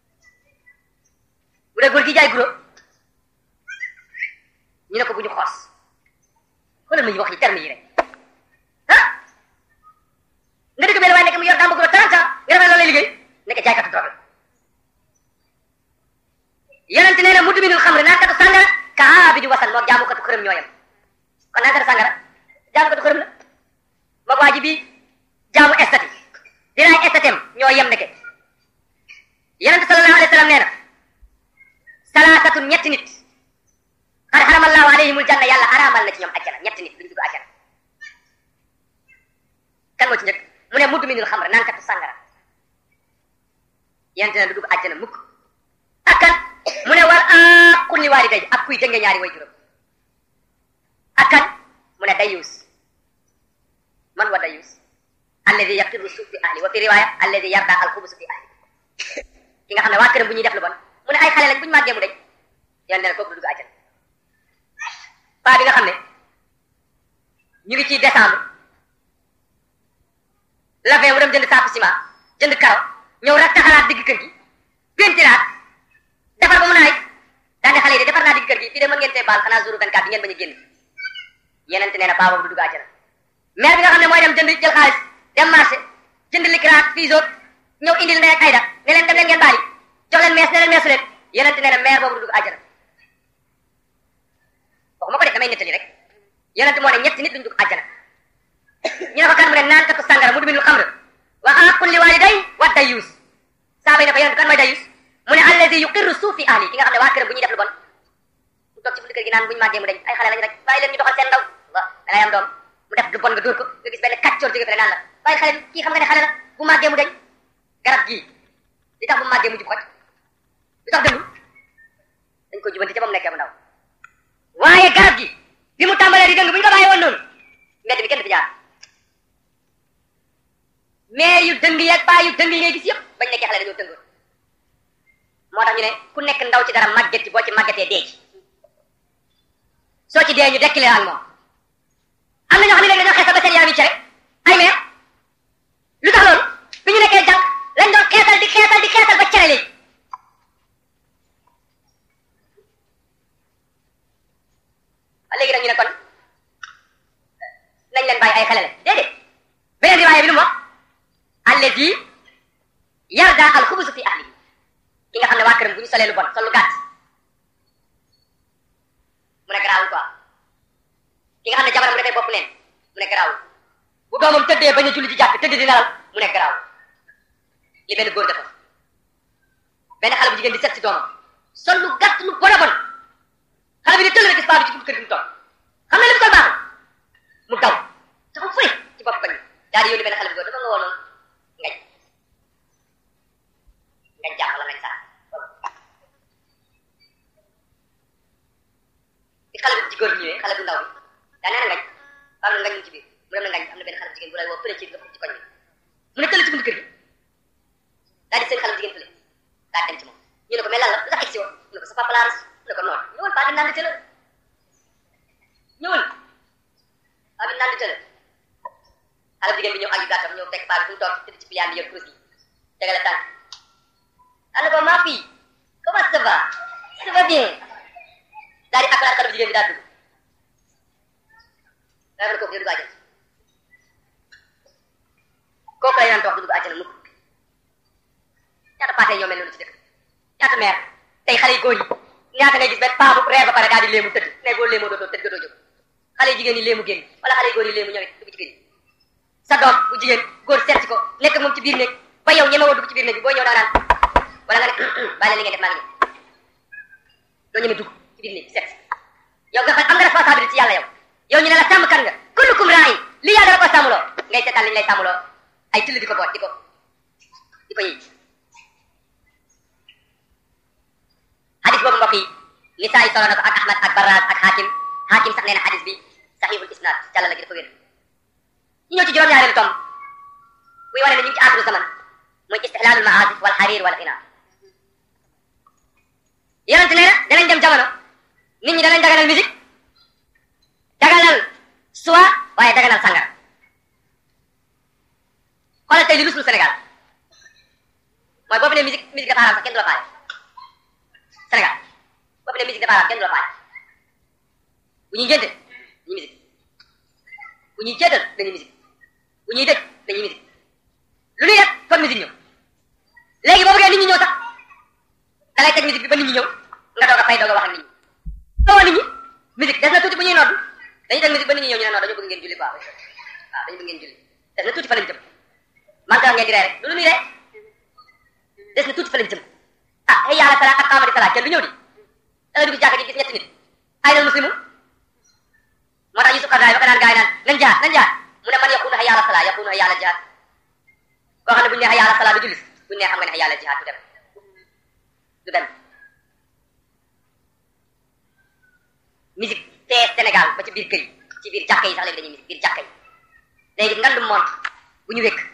bu dee góor gi jaay guro ñu ne ko bu ñu xoos xoolal ma ñu wax yi terme yi rek ah nga dëgg benn waaye nekk mu yor dàmb guro 30 ans nga defee loolu lay liggéey nekk jaaykatu drogue la yonente nee na mudd minul xamri naankatu sàngara ka aabidu wasan moog jaamukatu xërëm ñooyam kon naankatu sàngara jaamukatu xërëm la moog waa ji bi jaamu estati dinaay estatem ñoo yem ndeke yonente sallallahu alayhi wa sallam nee na salaasatun ñetti nit xad xaramallahu alayhimul janna yàlla araamal na ci ñoom ajjana ñetti nit duñ dugg ajjana kan moo ci njëkk mu ne mudd minul xamri naankatu sàngara yonente ne du dugg ajjana mukk ak kan mu ne war a kulli waaliday ak kuy dënge ñaari way juróom ak kan mu ne dayus man wa dayus alladi yaqiru suuf fi ahli wa fi riwaya alladi yarda alxubusu fi ahli ki nga xam ne waa këram bu ñuy def lu bon mu ne ay xale lañ bu ñu màggee mu dëj yoon ne kooku du dugg àjjana paa bi nga xam ne ñu ngi ci décembre la fin mu dem jënd saaku ciment jënd karo ñëw rek taxalaat digg kër gi pentiraat defar ba mu naay daal di xale yi de defar naa digg kër gi fii de mën ngeen tee baal xanaa jour 24 bi ngeen bañ a génn yenente nee na paa boobu du dugg àjjana maire bi nga xam ne mooy dem jënd jël xaalis dem marché jënd likiraat fiisoog ñëw indil ndey ak ayda ne leen dem leen ngeen baali jox leen mees ne leen meesu leen yenente nee na maire boobu du dugg àjjana waxuma ko de damay nettali rek yenente moo ne ñetti nit duñ dugg àjjana ñu ne ko kan mu ne naan katu sàngara mu duminul xamr wa aqul li waliday wa dayus saaba yi ne ko yenente kan mooy dayus mu ne alladi yuqirru suuf fi ahli ki nga xam ne waa këram bu ñuy def lu bon mu toog ci buntu kër gi naan bu ñu màggee mu dañ ay xale lañu rek bàyyi leen ñu doxal seen ndaw wa da ngay am doom mu def lu bon nga dóor ko nga gis benn kàccoor jóge fële naan la bàyyi xale kii xam nga ne xale la bu màggee mu dañ garab gii li tax bu màggee mu jub xoj li tax dëngul dañ ko jubanti ca ba mu nekkee mu ndaw waaye garab gi bi mu tàmbalee di dëng bu ñu ko bàyyi woon noonu mbedd bi kenn du fi jaar mais yu dëng yeeg baa yu dëng yi ngay gis yëpp bañ nekkee xale dañoo dëngoon moo tax ñu ne ku nekk ndaw ci dara màgget ci boo ci màggetee dee ci soo ci dee ñu dekkile ak moom am na ñoo xam ne léegi dañoo xeesal ba seen yaram yi cere ay meer lu tax loolu bi ñu nekkee jànq lañ doon xeesal di xeesal di xeesal ba cere léegi a léegi nag ñu ne kon nañ leen bàyyi ay xale la déedéet beneen riwaaya bi lu mu wax alladi yarda al xubusu fi ahli ki nga xam ne waa këram bu ñu solee lu bon sol lu gàtt mu ne garaawul quoi ki nga xam ne jabaram bu defee bopp neen mu ne garaawul bu doomam tëddee bañ a julli ci jàkk tëdd di nelaw mu ne garaawul li benn góor defoon benn xale bu jigéen di set ci doomam sol lu gàtt lu bon a bon xale bi di tëll rek gis baa bi ci buntu kër gi mu toog xam ne li mu sol baaxul mu daw dafa fëy ci bopp koñ bi daal di yónni benn xale bu góor dafa nga woonoon ngañ ngañ jàmm la ngañ sax bi xale bu jigóor bi ñëwee xale bu ndaw bi daa nee na ngañ am na ngañ mu ci biir mu dem na ngañ am na benn xale bu jigéen bu lay woo fële ci nga ci koñ bi mu ne tëll ci buntu kër gi daal di seen xale bu jigéen fële daa dem ci moom ñu ne ko mais lan la lu tax egsi woon mu ne ko sa papa laa rus mu ne ko noonu ñëwal paa di naan di tëla ñëwal paa bi naan di tëla xale bu jigéen bi ñëw ak yu gàttam ñëw fekk paa bi fu mu toog tëdd ci piliyaan bi yor kurus gi tegale tànk ana ko ma fille comment ça va ça va bien daal di akkalaat xale bu jigéen bi daal dugg daa mel kooku dee dugg àjjana kooku la yeneen toog du dugg àjjana mukk ñaata paatee ñoo mel noonu ci dëkk ñaata meer tey xale yu góor yi ñaata ngay gis benn paa bu reer ba pare daal di léemu tëdd ne boo léemoo dootoo tëdd ga doo jóg xale yu jigéen yi léemu génn wala xale yu góor yi léemu ñëwee dugg ci kër yi sa doom bu jigéen góor seet si ko nekk moom ci biir néeg ba yow ñeme woo dugg ci biir néeg bi boo ñëw daa naan wala nga ne bàyyi leen li ngeen def maa ngi ñëw doo ñeme dugg ci biir néeg seet yow nga xam am nga responsabilité ci yàlla yow yow ñu ne la sàmm kan nga kullukum raay li yàlla dala ko sàmmuloo ngay seetaan li ñu lay sàmmuloo ay till di ko boot di ko di ko yëy hadis boobu mbokk yi nisaa yi solo na ko ak ahmad ak barraz ak hakim hakim sax nee na xadis bi saxiixul isnaad càlla la gi dafa wér ñu ñëw ci juróom-ñaareelu tom buy wane ne ñu ngi ci aaxiru zaman mooy istihlaalul maazif wal xariir wal xinaa yonente nee na danañ dem jamono nit ñi danañ daganal musique daganal suwa waaye daganal sangara xoolal tey li rusul Sénégal mooy boo fi ne musique musique dafa araam sax kenn du la faale Sénégal boo fi ne musique dafa araam kenn du la faale bu ñuy ngénte ñu musique bu ñuy jéetal dañuy musique bu ñuy dëj dañuy musique lu ñuy def kon musique ñëw léegi boo bëggee nit ñi ñëw sax da ngay teg musique bi ba nit ñi ñëw nga doog a fay doog a wax ak nit ñi soo nit ñi musique des na tuuti bu ñuy nodd dañuy teg musique ba nit ñi ñëw ñu ne non dañu bëgg ngeen julli quoi waaw dañu bëgg ngeen julli des na tuuti fa lañ jëm man ka ngeen di ree rek lu muy ree des na tuuti fa lañ jëm ah ay yàlla sala ak amadi sala kenn du ñëw di da nga dugg jàkka ji gis ñetti nit ay nal muslimu moo tax Yusuf Xardaay ba ko naan gaay naan nañ jaar nañ jaar mu ne man yaqunu hayya ala sala yaqunu hayya ala jihaad koo xam ne buñu ne hayya ala sala du julli buñu ne xam nga ne hayya ala jihaad du dem du dem musique te Sénégal ba ci biir kër yi ci biir jàkka yi sax léegi dañuy musique biir jàkka yi léegi ngandum mont bu ñu wékk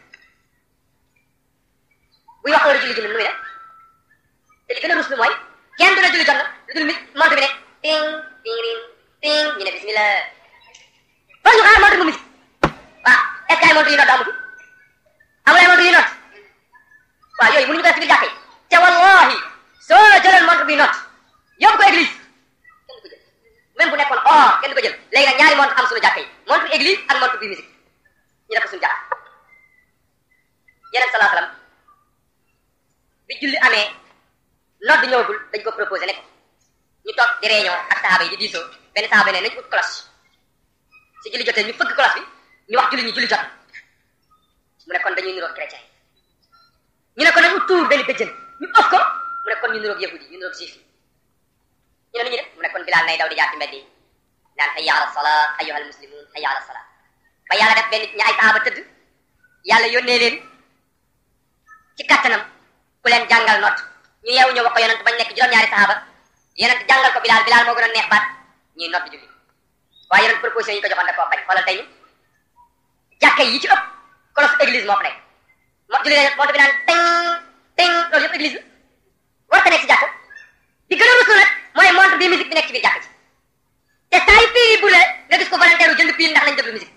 buy wax heure julli julli nu muy def te li gën a rus lu mooy kenn du la julli jot na lu dul mi montre bi ne ting ting ring ting ñu ne bismillah ba ñu xaar montre bu musique waaw est-ce que ay montre yu nodd amu fi amul ay montre yu nodd waaw yooyu mënuñu ko def ci biir jàkka yi te wallahi soo jëloon montre bi nodd yóbbu ko église kenn du ko jël même bu nekkoon or kenn du ko jël léegi nag ñaari montre am suñu jàkka yi montre église ak montre bi musique ñu def ko suñu jàkk yeneen salaa salaam bi julli amee nodd ñëwagul dañ ko proposé ne ko ñu toog di réunion ak sahaaba yi di diisoo benn sahaaba ne nañ ut cloche si julli jotee ñu fëgg cloche bi ñu wax julli ñu julli jot mu ne kon dañuy niroog chrétien ñu ne ko nañ ut tuur benn bëjjën ñu ëf ko mu ne kon ñu niroog yahudi ñu niroog juif yi ñu ne nu ñu def mu ne kon bilaal nay daw di jaar ci mbedd yi naan hayya ala salaa ayyuhal muslimun hayya ala salaa ba yàlla def benn ñaay sahaaba tëdd yàlla yónnee leen ci kattanam ku leen jàngal nodd ñu yeewu ñëw wax ko yonent bañ nekk juróom-ñaari sahaaba yonent jàngal ko bilaal bilaal moo gën a neex baat ñuy nodd julli waaye yonent proposition yi ñu ko joxoon da koo bañ xoolal tey ñu jàkka yi ci ëpp kolos église moo fa nekk mo julli ne monte bi naan teng teng loolu yëpp église la war ta nekk ci jàkka di gën a rusul nag mooy montre bi musique bi nekk ci biir jàkka ci te saa yu piil yi bu nga gis ko volontaire jënd piil ndax lañ déglu musique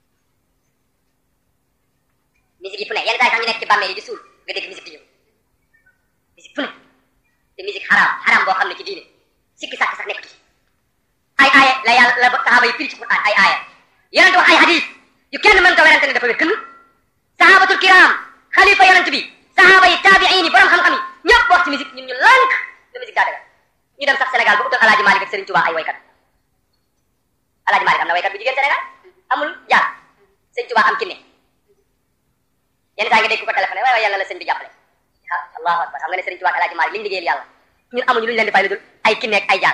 musique yi fu ne yenn saa yi sax ñu nekk ci bàmmeel yi di suul nga dégg musique di ñëw musique fu ne te musique xaraam xaraam boo xam ne ci diine sikki sàkk sax nekk ci ay aaya la yàlla la sahaaba yi firi ci Qur'an ay aaya yonent wax ay hadis yu kenn mën ko werante ne dafa wér kënn sahabatul kiram xalifa yonent bi sahaaba yi taabiin yi borom xam-xam yi ñëpp wax ci musique ñun ñu lànk ne musique daa dagal ñu dem sax Sénégal ba utal alaaji Malick ak Serigne Touba ay waykat alaaji Malick am na waykat bu jigéen Sénégal amul jaar Serigne Touba am kinne yenn saa nga dégg ko téléphoné waaye waaye yàlla la sëñ bi jàppale ah allahu akbar xam nga ne Serigne Touba ak alaaji Malick li ñu liggéeyal yàlla ñun amuñu lu ñu leen di fay lu dul ay kinne ak ay jaar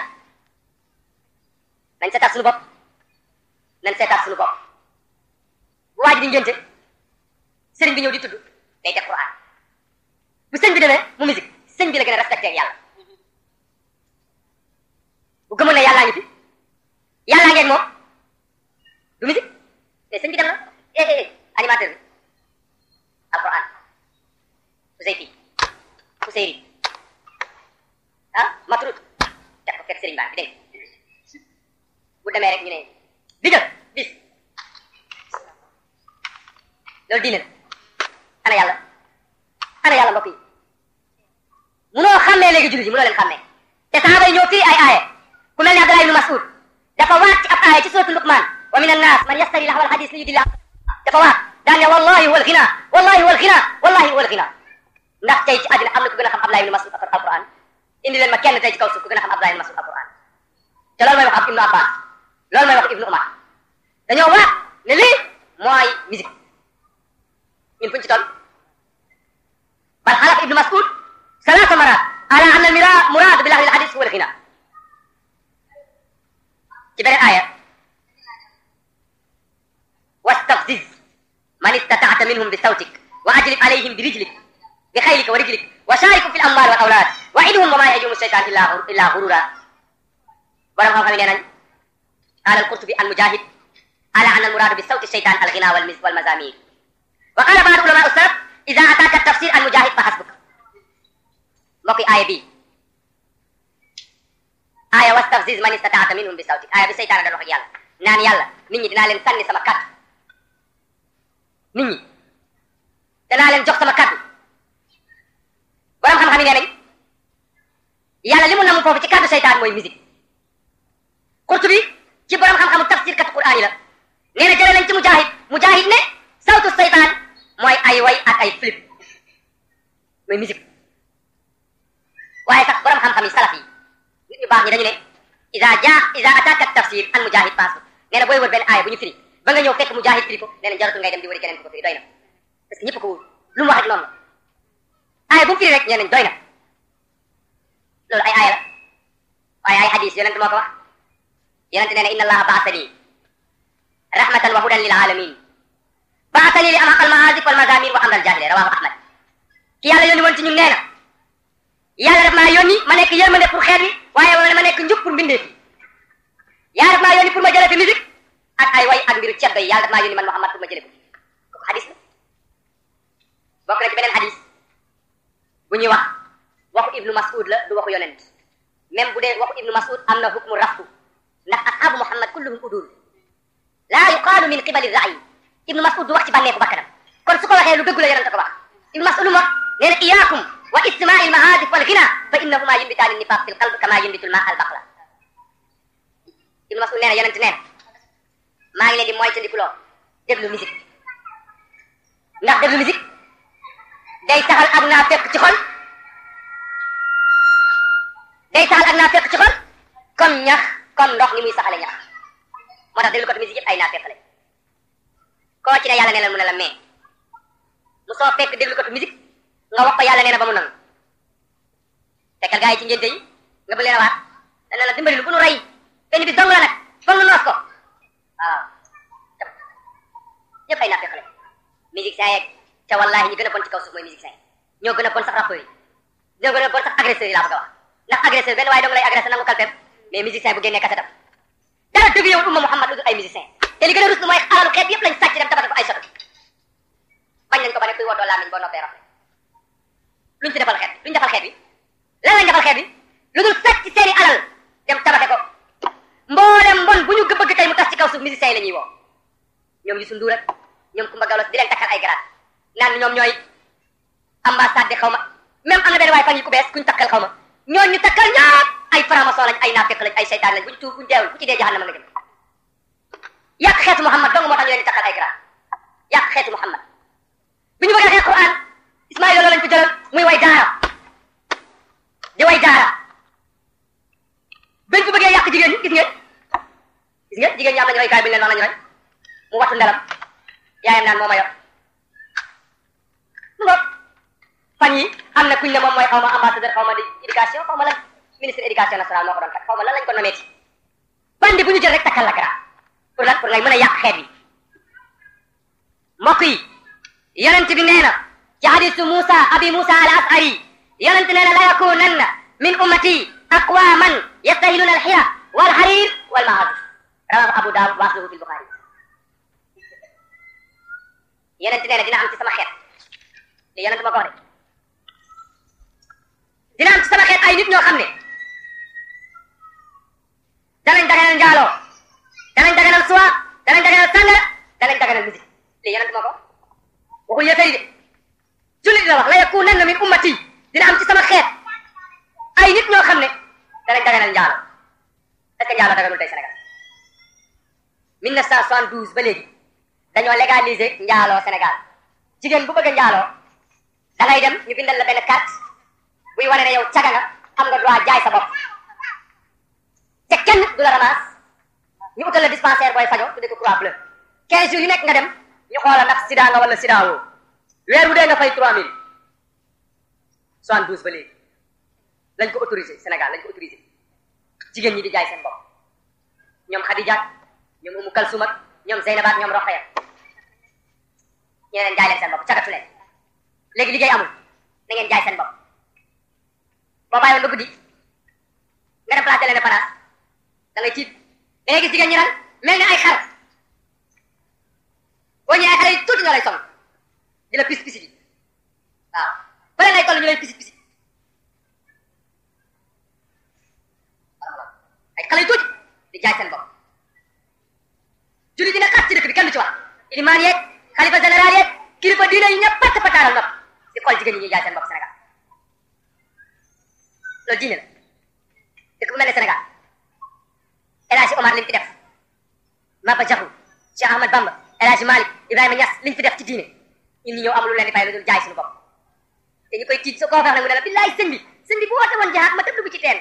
nañ seetaat suñu bopp nañ seetaat suñu bopp bu waaj di ngénte sëriñ bi ñëw di tudd day def Qur'an bu sëñ bi demee mu musique sëñ bi la gën a respecté ak yàlla bu gëmoon ne yàllaa ngi fi yàllaa ngeen moom du musique mais sëñ bi dem na eh eh animateur bi alquran Ouseyfi Ouseyri ah Matrud teg ko fekk sëriñ baa bi dégg bu demee rek ñu ne digal bis loolu diine la ana yàlla ana yàlla mbokk yi munoo xàmmee léegi jullit yi munoo leen xàmmee te sahaaba yi ñoo firi ay aaya ku mel ne Abdallah ibnu Mas'ud dafa waat ci ab aaya ci suratu Luqman wa min annas man yastari lahwa alhadis li yudilla dafa waat daan ne wallahi wal ghina wallahi wal ghina wallahi wal ghina ndax tey ci àddina am na ku gën a xam Abdallah ibnu Mas'ud alquran indi leen ma kenn tey ci kaw suuf ku gën a xam Abdallah ibnu Mas'ud alquran te loolu mooy wax ab ibnu Abbas loolu mooy wax ibnu Umar dañoo waat ne lii mooy musique ñun fuñ ci toll bal xalaf ibnu Mas'ud salaasa marat ala anna almira murad bi lahwi alhadis huwa alghina ci beneen aaya wastafziz man istata'ta minhum bi sawtik wa ajlib alayhim bi rijlik bi xaylika wa rijlik wa sharikhum fi al amwal wal awlad wa idhum wa ma yajumu shaytan illa illa ghurura borom xam-xam yi nee nañ qaala al-Qurtubi an Mujahid ala anna al-muraadu bi sawti shaytaan al-ghina wal wal mazamir wa qaala ba'du ulama as-salaf idha ataka tafsir an Mujahid fa hasbuk mbokk yi aaya bi aaya wastafziz man istataata minhum bi sawti aaya bi seytaane da wax ak yàlla naan yàlla nit ñi dinaa leen sànni sama kàddu nit ñi danaa leen jox sama kàddu borom xam-xam yi nee nañ yàlla li mu namm foofu ci kàddu seytaan mooy musique Qurtubi ci borom xam-xamu tafsir kat Qur'aan yi la nee na jëlee nañ ci mujahid mujahid ne sawtu seytaan mooy ay way ak ay flip mooy musique waaye sax borom xam-xam yi salaf yi nit ñu baax ñi dañu ne iza jaa iza ataka tafsir an mujahid paas nee na booy wër benn aaya bu ñu firi ba nga ñëw fekk mujahid firi ko nee na jaratul ngay dem di wëri keneen ko ko firi doy na parce que ñëpp ko wóor lu mu wax rek noonu la aaya bu mu firi rek nee nañ doy na loolu ay aaya la waaye ay hadis yonent moo ko wax yonent nee na inna allaha baasani rahmatan wa hudan lil alamin baasani li amaq al maazif wal mazamir wa amral jahile rawahu ahmad ki yàlla yónni woon ci ñun nee na yàlla daf maa yónni ma nekk yërmande pour xeet wi waaye ma nekk njub pour mbindee fi yàlla daf maa yónni pour ma jëlee fi musique ak ay way ak mbiru ceddo yi yàlla daf maa yónni man Muhammad pour ma jëlee ko fi kooku hadis la bokk na ci beneen hadis bu ñuy wax waxu ibnu mas'ud la du waxu yonent même bu dee waxu ibnu mas'ud am na hukmu raftu ndax ashabu muhammad kulluhum udul laa yuqaalu min qibali ra'yi ibnu mas'ud du wax ci bànneeku bakkanam kon su ko waxee lu dëggu la yonent ko wax ibnu mas'ud lu mu wax nee na iyaakum wa istimaa'i al-mahaadif wal ghina fa innahuma yumbitaani nifaaq fil qalb kama yumbitu al-maa al-baqla ibnu mas'ud nee na yonent nee na maa ngi leen di moytandikuloo déglu musique ndax déglu musique day taxal ak naa fekk ci xol day taxal ak naa fekk ci xol comme ñax comme ndox ni muy saxale ñax moo tax déglu ko musique yëpp ay naa fekk lañ koo ci ne yàlla nee na mu ne la mais mu soo fekk déglu ko musique nga wax ko yàlla nee na ba mu nangu fekkal gaa yi ci ngénte yi nga bëgg leen a waat dana la dimbali lu bu nu rey benn bi dong la nag foog nu noos ko waaw ñëpp ay naa fekk lañ musique saa yeeg te wallahi ñi gën a bon ci kaw suuf mooy musiciens yi ñoo gën a bon sax rappeurs yi ñoo gën a bon sax agresseurs yi laa bëgg a wax ndax agresseur benn waaye dong lay agressé nangu kalpem mais musicien bu génnee kasetam dara dëgg yow umma Muhammad lu dul ay musicien te li gën a rus lu mooy alalu xeet yëpp lañ sàcc dem tabata ko ay soto bañ nañ ko ba ne kuy woddoo làmmiñ boo noppee rafet luñ ci defal xeet luñ defal xeet bi lan lañ defal xeet bi lu dul sàcc seeni alal dem tabate ko mboolem mbon bu ñu bëgg tey mu tas ci kaw suuf musiciens yi la ñuy woo ñoom Youssou Ndour ak ñoom Coumba Gawlo di leen takkal ay grade naan ñoom ñooy ambassade de xaw ma même am na benn waaye fan yi ku bees kuñ takkal xaw ma ñooñu ñu takkal ñaap ay franc-maçon lañ ay naafeq lañ ay seytaan lañ buñ tuur buñ deewul ku ci dee jahannama nga jëm yàq xeetu Muhammad dong moo tax ñu leen di takkal ay grade yàq xeetu Muhammad bi ñu bëggee xeex Quran Ismaïla loolu lañ ko jëlal muy way daara di way daara bañ ko bëggee yàq jigéen ñi gis ngeen gis ngeen jigéen ñi am nañu roy kaay bi ñu leen wax lañu roy mu wattu ndelam yaayam naan moo ma yor mu ngoog fan yi am na kuñ ne moom mooy xaw ma ambassadeur xaw ma di éducation xaw ma lan ministre éducation nationale moo ko doon kat xaw ma lan lañ ko nomeeti bandi bu ñu jël rek takkal la gara pour lan pour ngay mën a yàq xeet bi mbokk yi yonent bi nee na ci hadisu Musa abi Musa al Ashari yonent nee na la yakunanna min ummati aqwaman yastahiluna al xira wal xarir wal maazif rawahu Abu Dawud wa asluhu fi Bukhari yonent nee na dina am ci sama xeet li yonent ma ko wax de dina am ci sama xeet ay nit ñoo xam ne danañ daganal njaaloo danañ daganal suwa danañ daganal sàngara danañ daganal musique li yonent ma ko waxul yéefar yi de jullit la wax la yakunanna min ummati dina am ci sama xeet ay nit ñoo xam ne danañ daganal njaaloo est-ce que njaaloo daganul tey Sénégal 1972 ba léegi dañoo légaliser njaaloo Sénégal jigéen bu bëgg a njaaloo da ngay dem ñu bindal la benn carte buy wane ne yow caga nga am nga droit jaay sa bopp te kenn du la ramasse ñu utal la dispensaire booy fajo tudde ko croix bleue 15 jours yu nekk nga dem ñu xoola ndax sida nga wala sida woo weer bu dee nga fay 3000 72 ba léegi lañ ko autorisé Sénégal lañ ko autorisé jigéen ñi di jaay seen bopp ñoom Khadija ñoom Umu Kalsum ak ñoom Zeynab ak ñoom Rokhaya ñeneen jaay leen seen bopp cagatu leen léegi liggéey amul na ngeen jaay seen bopp boo bàyyoon ba guddi nga dem place de l'Indépendance da ngay tiit da ngay gis jigéen ñi nag mel ni ay xar boo ñëwee ay xale yi tuuti ñoo lay song di la pis pisi bi waaw bële ngay toll ñu lay pisi pisi ay xale yu tuuti di jaay seen bopp julli dina xat ci dëkk bi kenn du ci wax ilimaan yeeg xalifa général yeeg kilifa diine yi ñëpp patt pataaral nopp di xool jigéen ñi ñuy jaay seen bopp Sénégal loolu diine la dëkk bu mel ne Sénégal El Hadji Omar liñ fi def Maba Jaxu Cheikh Ahmad Bamba El Hadji Malick Ibrahima Niass liñ fi def ci diine ñun ñi ñëw amul lu leen di fay lu dul jaay suñu bopp te ñu koy tiit su koo fex nag mu ne la billaay sëñ bi sëñ bi bu woote woon jihaad ma tëb dugg ci teen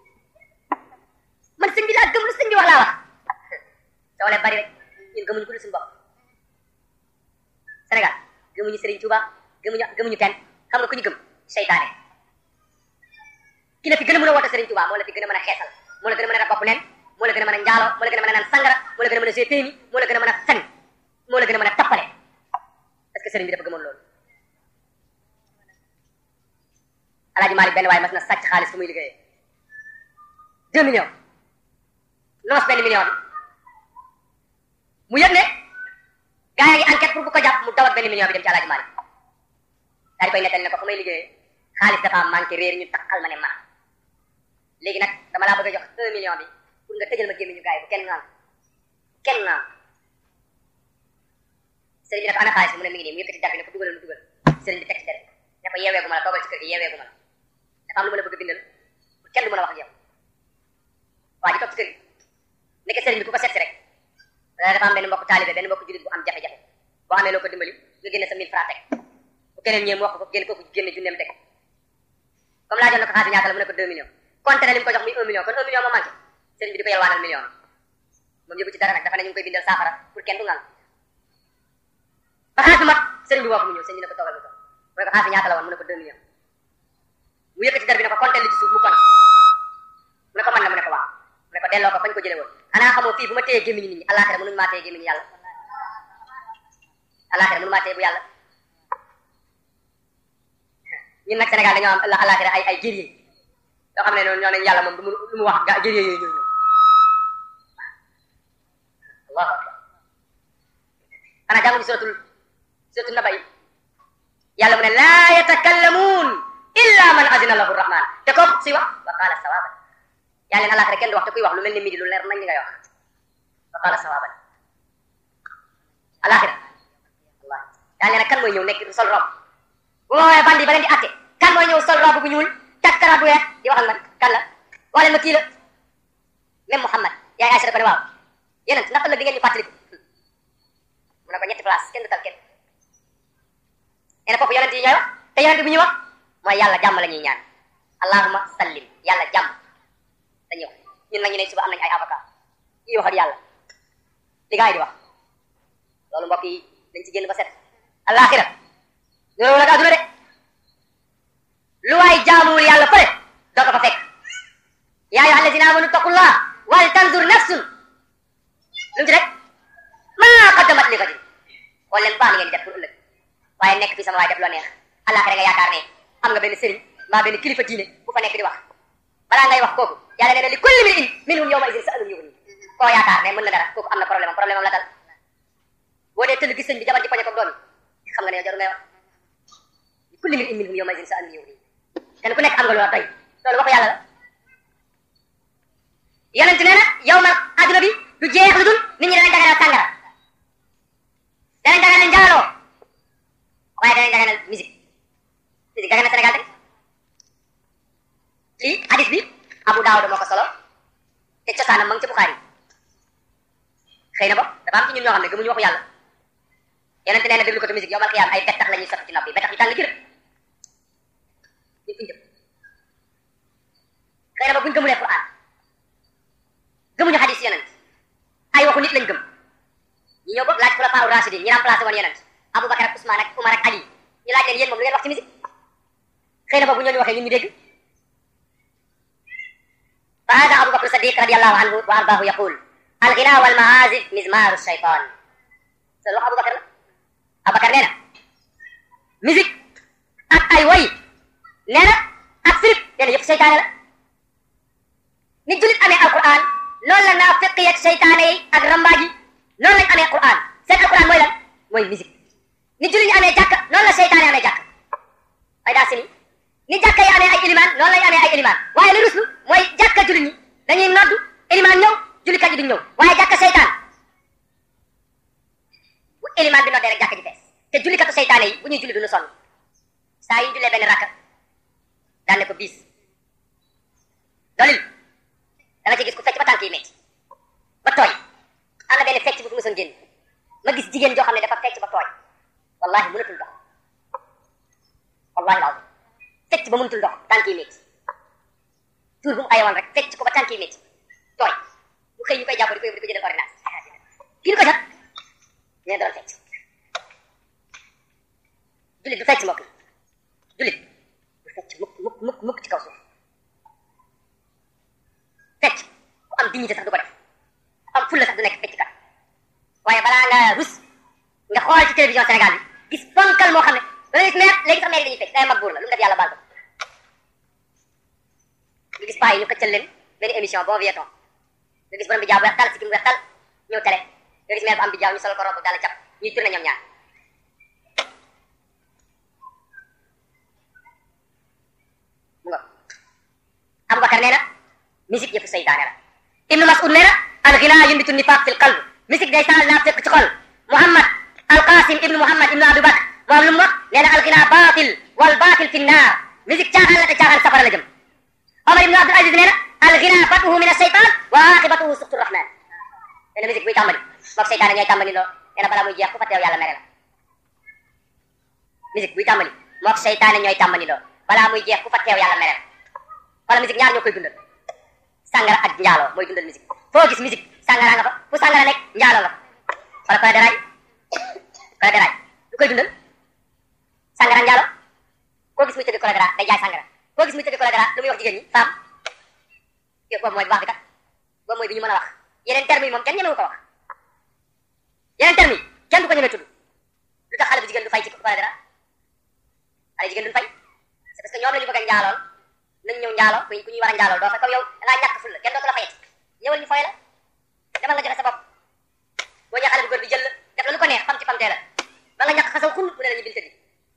man sëñ bi laa gëm lu sëñ bi wax laa wax doole bari rek ñun gëmuñu ko lu suñu bopp Sénégal gëmuñu Serigne Touba gëmuñu gëmuñu kenn xam nga ku ñu gëm seytaane ki la fi gën a mën a woote Serigne Touba moo la fi gën a mën a xeesal moo la gën a mën a def bopp neen moo la gën a mën a njaalo moo la gën a mën a naan sangara moo la gën a mën a gétéemi moo la gën a mën a fen moo la gën a mën a tappale est-ce que Serigne bi dafa gëmoon loolu Alaaji Malick benn waaye mas na sàcc xaalis fu muy liggéeyee deux millions noos benn million bi mu yëg ne gaa yaa ngi enquête pour bu ko jàpp mu dawat benn million bi dem ci Alaaji Malick daal di koy nettali ne ko fa may liggéeyee xaalis dafa manqué réer ñu takkal ma ne man léegi nag dama laa bëgg a jox un million bi pour nga tëjal ma gémmiñu gaa yi bu kenn naan kenn naan sëriñ bi ne ko ana xaalis bi mu ne mi ngi nii mu yëkkati dar bi ne ko dugalal mu dugal sëriñ bi teg ci dere ne ko yeeweegu ma la toogal ci kër gi yeeweegu ma la dafa am lu ma la bëgg a bindal pour kenn du mën a wax ak yow waa ji toog ci kër gi nekk sëriñ bi ku ko seet si rek dafa am benn mbokk taalibe benn mbokk jullit bu am jafe-jafe boo amee loo ko dimbali nga génne sa 1000 francs teg bu keneen ñëwee mu wax ko génn kooku génne junneem teg comme laajoon na ko xaalis ñaata la mu ne ko 2 millions compté na li mu ko jox muy 1 million kon 1 million moo manqué sëriñ bi di ko yalwaanal million moom yëgu ci dara nag dafa ne ñu ngi koy bindal saafara pour kenn du ngal ba xaalis bi mat sëriñ bi woo ko mu ñëw sëriñ bi ne ko toogal mu toog mu ne ko xaalis bi ñaata la woon mu ne ko 2 millions mu yëkkati dar bi ne ko compté li ci suuf mu compté mu ne ko mën na mu ne ko waaw mu ne ko delloo ko fañ ko jëlee woon xanaa xamoo fii bu ma téyee gémmiñu nit ñi àllaaxira mënuñu maa téye gémmiñu yàlla àllaaxira mënu maa téye bu yàlla ñun nag Sénégal dañoo am àllaaxira ay ay guerrier yoo xam ne noonu ñoo nañ yàlla moom du mu lu mu wax ga guerrier yooyu ñoo ñëw allahu akbar xanaa jànguñu suratul suratul naba yi yàlla mu ne laa yatakallamuun illa man azina lahu rahman te ko suy wax wa qaala sawaban yàlla na àllaaxira kenn du wax te kuy wax lu mel ni midi lu leer nañ li ngay wax wa qaala sawaban àllaaxira wallahi yàlla na kan mooy ñëw nekk sol rob bu ma woowee bandi ba leen di atte kan mooy ñëw sol rob bu ñuul takk karaat bu weex di waxal man kan la wax leen ma kii la même Muhammad yaay Aïcha da ko ne waaw yeneen ndax ëllëg di ngeen ñu fàttaliku mu ne ko ñetti place kenn du tal kenn nee na foofu yonent yi ñooy wax te yonent bu ñuy wax mooy yàlla jàmm la ñuy ñaan allahumma sallim yàlla jàmm dañuy wax ñun nag ñu ne suba am nañ ay avocat yi wax ak yàlla li gaa yi di wax loolu mbokk yi dañ ci génn ba set alaxira loolu nag adduna de lu waay jaamuwul yàlla fële doo ko fa fekk yaa ayyuha allazina amanu taqullah wal tanzur nafsun lu mu ci rek maa qaddamat li gadin xool leen baax li ngeen di def pour ëllëg waaye nekk fii sama waay def loo neex alaxira nga yaakaar ne am nga benn sëriñ mbaa benn kilifa diine bu fa nekk di wax balaa ngay wax kooku yàlla nee na li kulli mri'in minhum yawma idin sa'alun yughni koo yaakaar ne mën na dara kooku am na problème am problème am la dal boo dee tëll gis sëñ bi jabar ji poñe ko doom yi xam nga ne yow jaru ngay wax li kulli mri'in minhum yawma idin sa'alun yughni kenn ku nekk am nga loo doy loolu waxu yàlla la yonent nee na yow ma adduna bi du jeex lu dul nit ñi danañ daganal sàngara danañ daganal njaaloo waaye danañ daganal musique musique dagan na Sénégal tey lii hadis bi Abu Daawud moo ko solo te cosaanam ma ngi ci Buxaari xëy na ba dafa am ci ñun ñoo xam ne gëmuñu waxu yàlla yonente nee na déglu ko te musique yow mal xiyaam ay bettax la ñuy sotti ci nopp yi bettax yu tàng jër ñu fiñ jëm xëy na ba buñ gëmulee Quran gëmuñu hadis yonent ay waxu nit lañ gëm ñu ñëw boog laaj xulafaa rashidin ñi remplacé woon yonent Aboubacar ak Ousmane ak Umar ak Ali ñu laaj leen yéen moom lu ngeen wax ci musique xëy na boobu ñooñu waxee ñun ñu dégg fa hada Abu Bakr Sadiq radiyallahu anhu wa ardaahu yaqul alghina wal maazif mizmaru shaytan loolu wax Abu Bakr la Abu Bakr nee na musique ak ay woy nee na ak firip nee na yëpp seytaane la ni jullit amee alquran noonu la naafiq yi ak seytaane yi ak rambaaj yi noonu lañ amee Qur'an seen alquran mooy lan mooy musique ni julli ñi amee jàkka noonu la seytaane amee jàkka ay daa sini ni jàkka yi amee ay ilimaan noonu lañ amee ay ilimaan waaye li ruslu mooy jàkka julli ñi dañuy noddu ilimaan ñëw jullikat yi duñ ñëw waaye jàkka seytaan bu ilimaan bi noddee rek jàkka ji fees te jullikatu seytaane yi bu ñuy julli duñu sonn saa yi jullee benn rakka daan ne ko biis dolil da nga ci gis ku fecc ba tànk yi metti ba tooy am na benn fecc bu fi mësoon génn ma gis jigéen joo xam ne dafa fecc ba tooy wallahi mënatul dox wallahi laaw fecc ba mënatul dox tànk yi metti tuur bu mu ayewoon rek fecc ko ba tànk yi metti tooy bu xëy ñu koy jàpp di ko yóbbu di ko jëndal ordonnance kii ko jot ñu doon fecc jullit du fecc mbokk yi jullit du fecc mukk mukk mukk mukk ci kaw suuf fecc ku am dignité sax du ko def am fulla sax du nekk fecc kat waaye balaa nga rus nga xool ci télévision Sénégal bi gis ponkal moo xam ne da ngay gis maire léegi sax maire dañuy fecc day mag buur la lu mu def yàlla baal ko nga gis paa yi ñu xëccal leen benn émission bon vieux temps nga gis borom bi jaaw bu weex tal si ki mu weex tal ñëw télé nga gis maire bu am bi jaaw ñu solo ko robb daal cap ñuy tourné ñoom ñaar mu nga Aboubacar nee na musique yëfu seytaane la Ibnu Mas'ud nee na al ghina yunbitu nifaq fil qalb musique day saal naa fekk ci xol Muhammad al Qasim ibnu Muhammad ibnu Abu Bakr moom lu mu wax nee na al ghina baatil wal baatil fi naar musique caaxaan la te caaxaan safara la jëm Omar ibnu Abdul Aziz nee na al ghina fatuhu min as-seytaan wa aqibatuhu suxtu rahman nee na musique buy tàmbali moog seytaane ñooy tàmbali loo nee na balaa muy jeex ku fa teew yàlla mere la musique buy tàmbali moog seytaane ñooy tàmbali loo balaa muy jeex ku fa teew yàlla mere la wala musique ñaar ñoo koy dundal sàngara ak njaaloo mooy dundal musique foo gis musique sàngara nga fa fu sàngara nekk njaaloo nga fa wala koy deraay koy deraay lu koy dundal sàngara njaaloo koo gis muy tëgg koy deraay day jaay sàngara koo gis muy tëgg koy deraay lu muy wax jigéen ñi femme yow boobu mooy bu baax bi kat boobu mooy bi ñu mën a wax yeneen termes yi moom kenn ñemewu ko wax yeneen termes yi kenn du ko ñemee tudd lu tax xale bu jigéen du fay ci koy deraay xale jigéen duñ fay c'est parce que ñoom la ñu bëgg a njaalool nañ ñëw njaaloo ku ñuy war a njaaloo doo fa comme yow da ngaa ñàkk ful la kenn dootu la fayet ñëwal ñu foy la demal nga joxe sa bopp boo ñëwee xale bu góor bi jël la def la lu ko neex fam ci famtee la ba nga ñàkk xasaw xul mu ne la ñu bil tëddi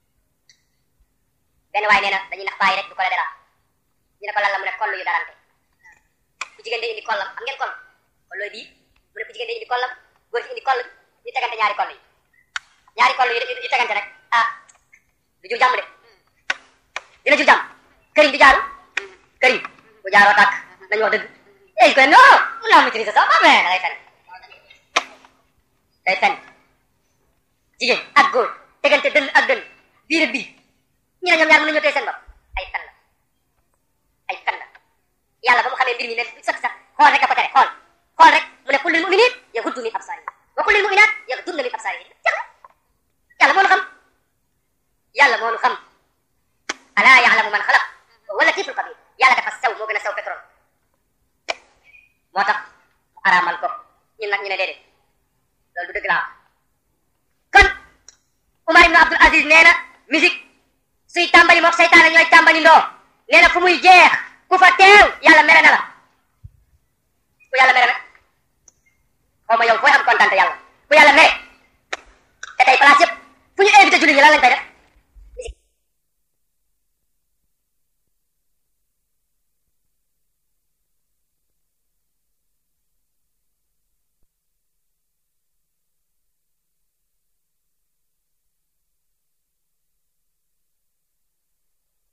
benn waay nee na dañuy nax bàyyi rek du ko la dara ñu ne ko lan la mu ne koll yu darante ku jigéen day indi kollam am ngeen koll kollooy bii mu ne ku jigéen day indi kollam góor ci indi koll ñu tegante ñaari koll yi ñaari koll yi yu tegante rek ah du jur jàmm de dina jur jàmm këriñ di jaaru këriñ bu jaaroo tàkk nañu wax dëgg eh ko non mun naa maîtriser ça mais da ngay fen day fen jigéen ak góor tegante dënn ak dënn biir ak biir ñu ne ñoom ñaar mën nañoo tey seen bopp ay fen la ay fen la yàlla ba mu xamee mbir mi ne sax sax xool rek a ko tere xool xool rek mu ne qul lil mu'minin yaghuddu min absarihim wa qul lil mu'minat yaghdudna min absarihim yàlla moo nu xam yàlla moo nu xam alaa ya'lamu man xalaq wala latiful xabir yàlla dafa sew moo gën a sew pétrole moo tax mu araamal ko ñun nag ñu ne déedéet loolu du dëgg laa kon Umar ibn Abdul Aziz nee na musique suy tàmbali mook seytaane ñooy tàmbali ndoo nee na fu muy jeex ku fa teew yàlla mere na la ku yàlla mere nag xaw ma yow fooy am kontaan te yàlla ku yàlla mere te tey place yëpp fu ñu invité jullit ñi lan lañ koy def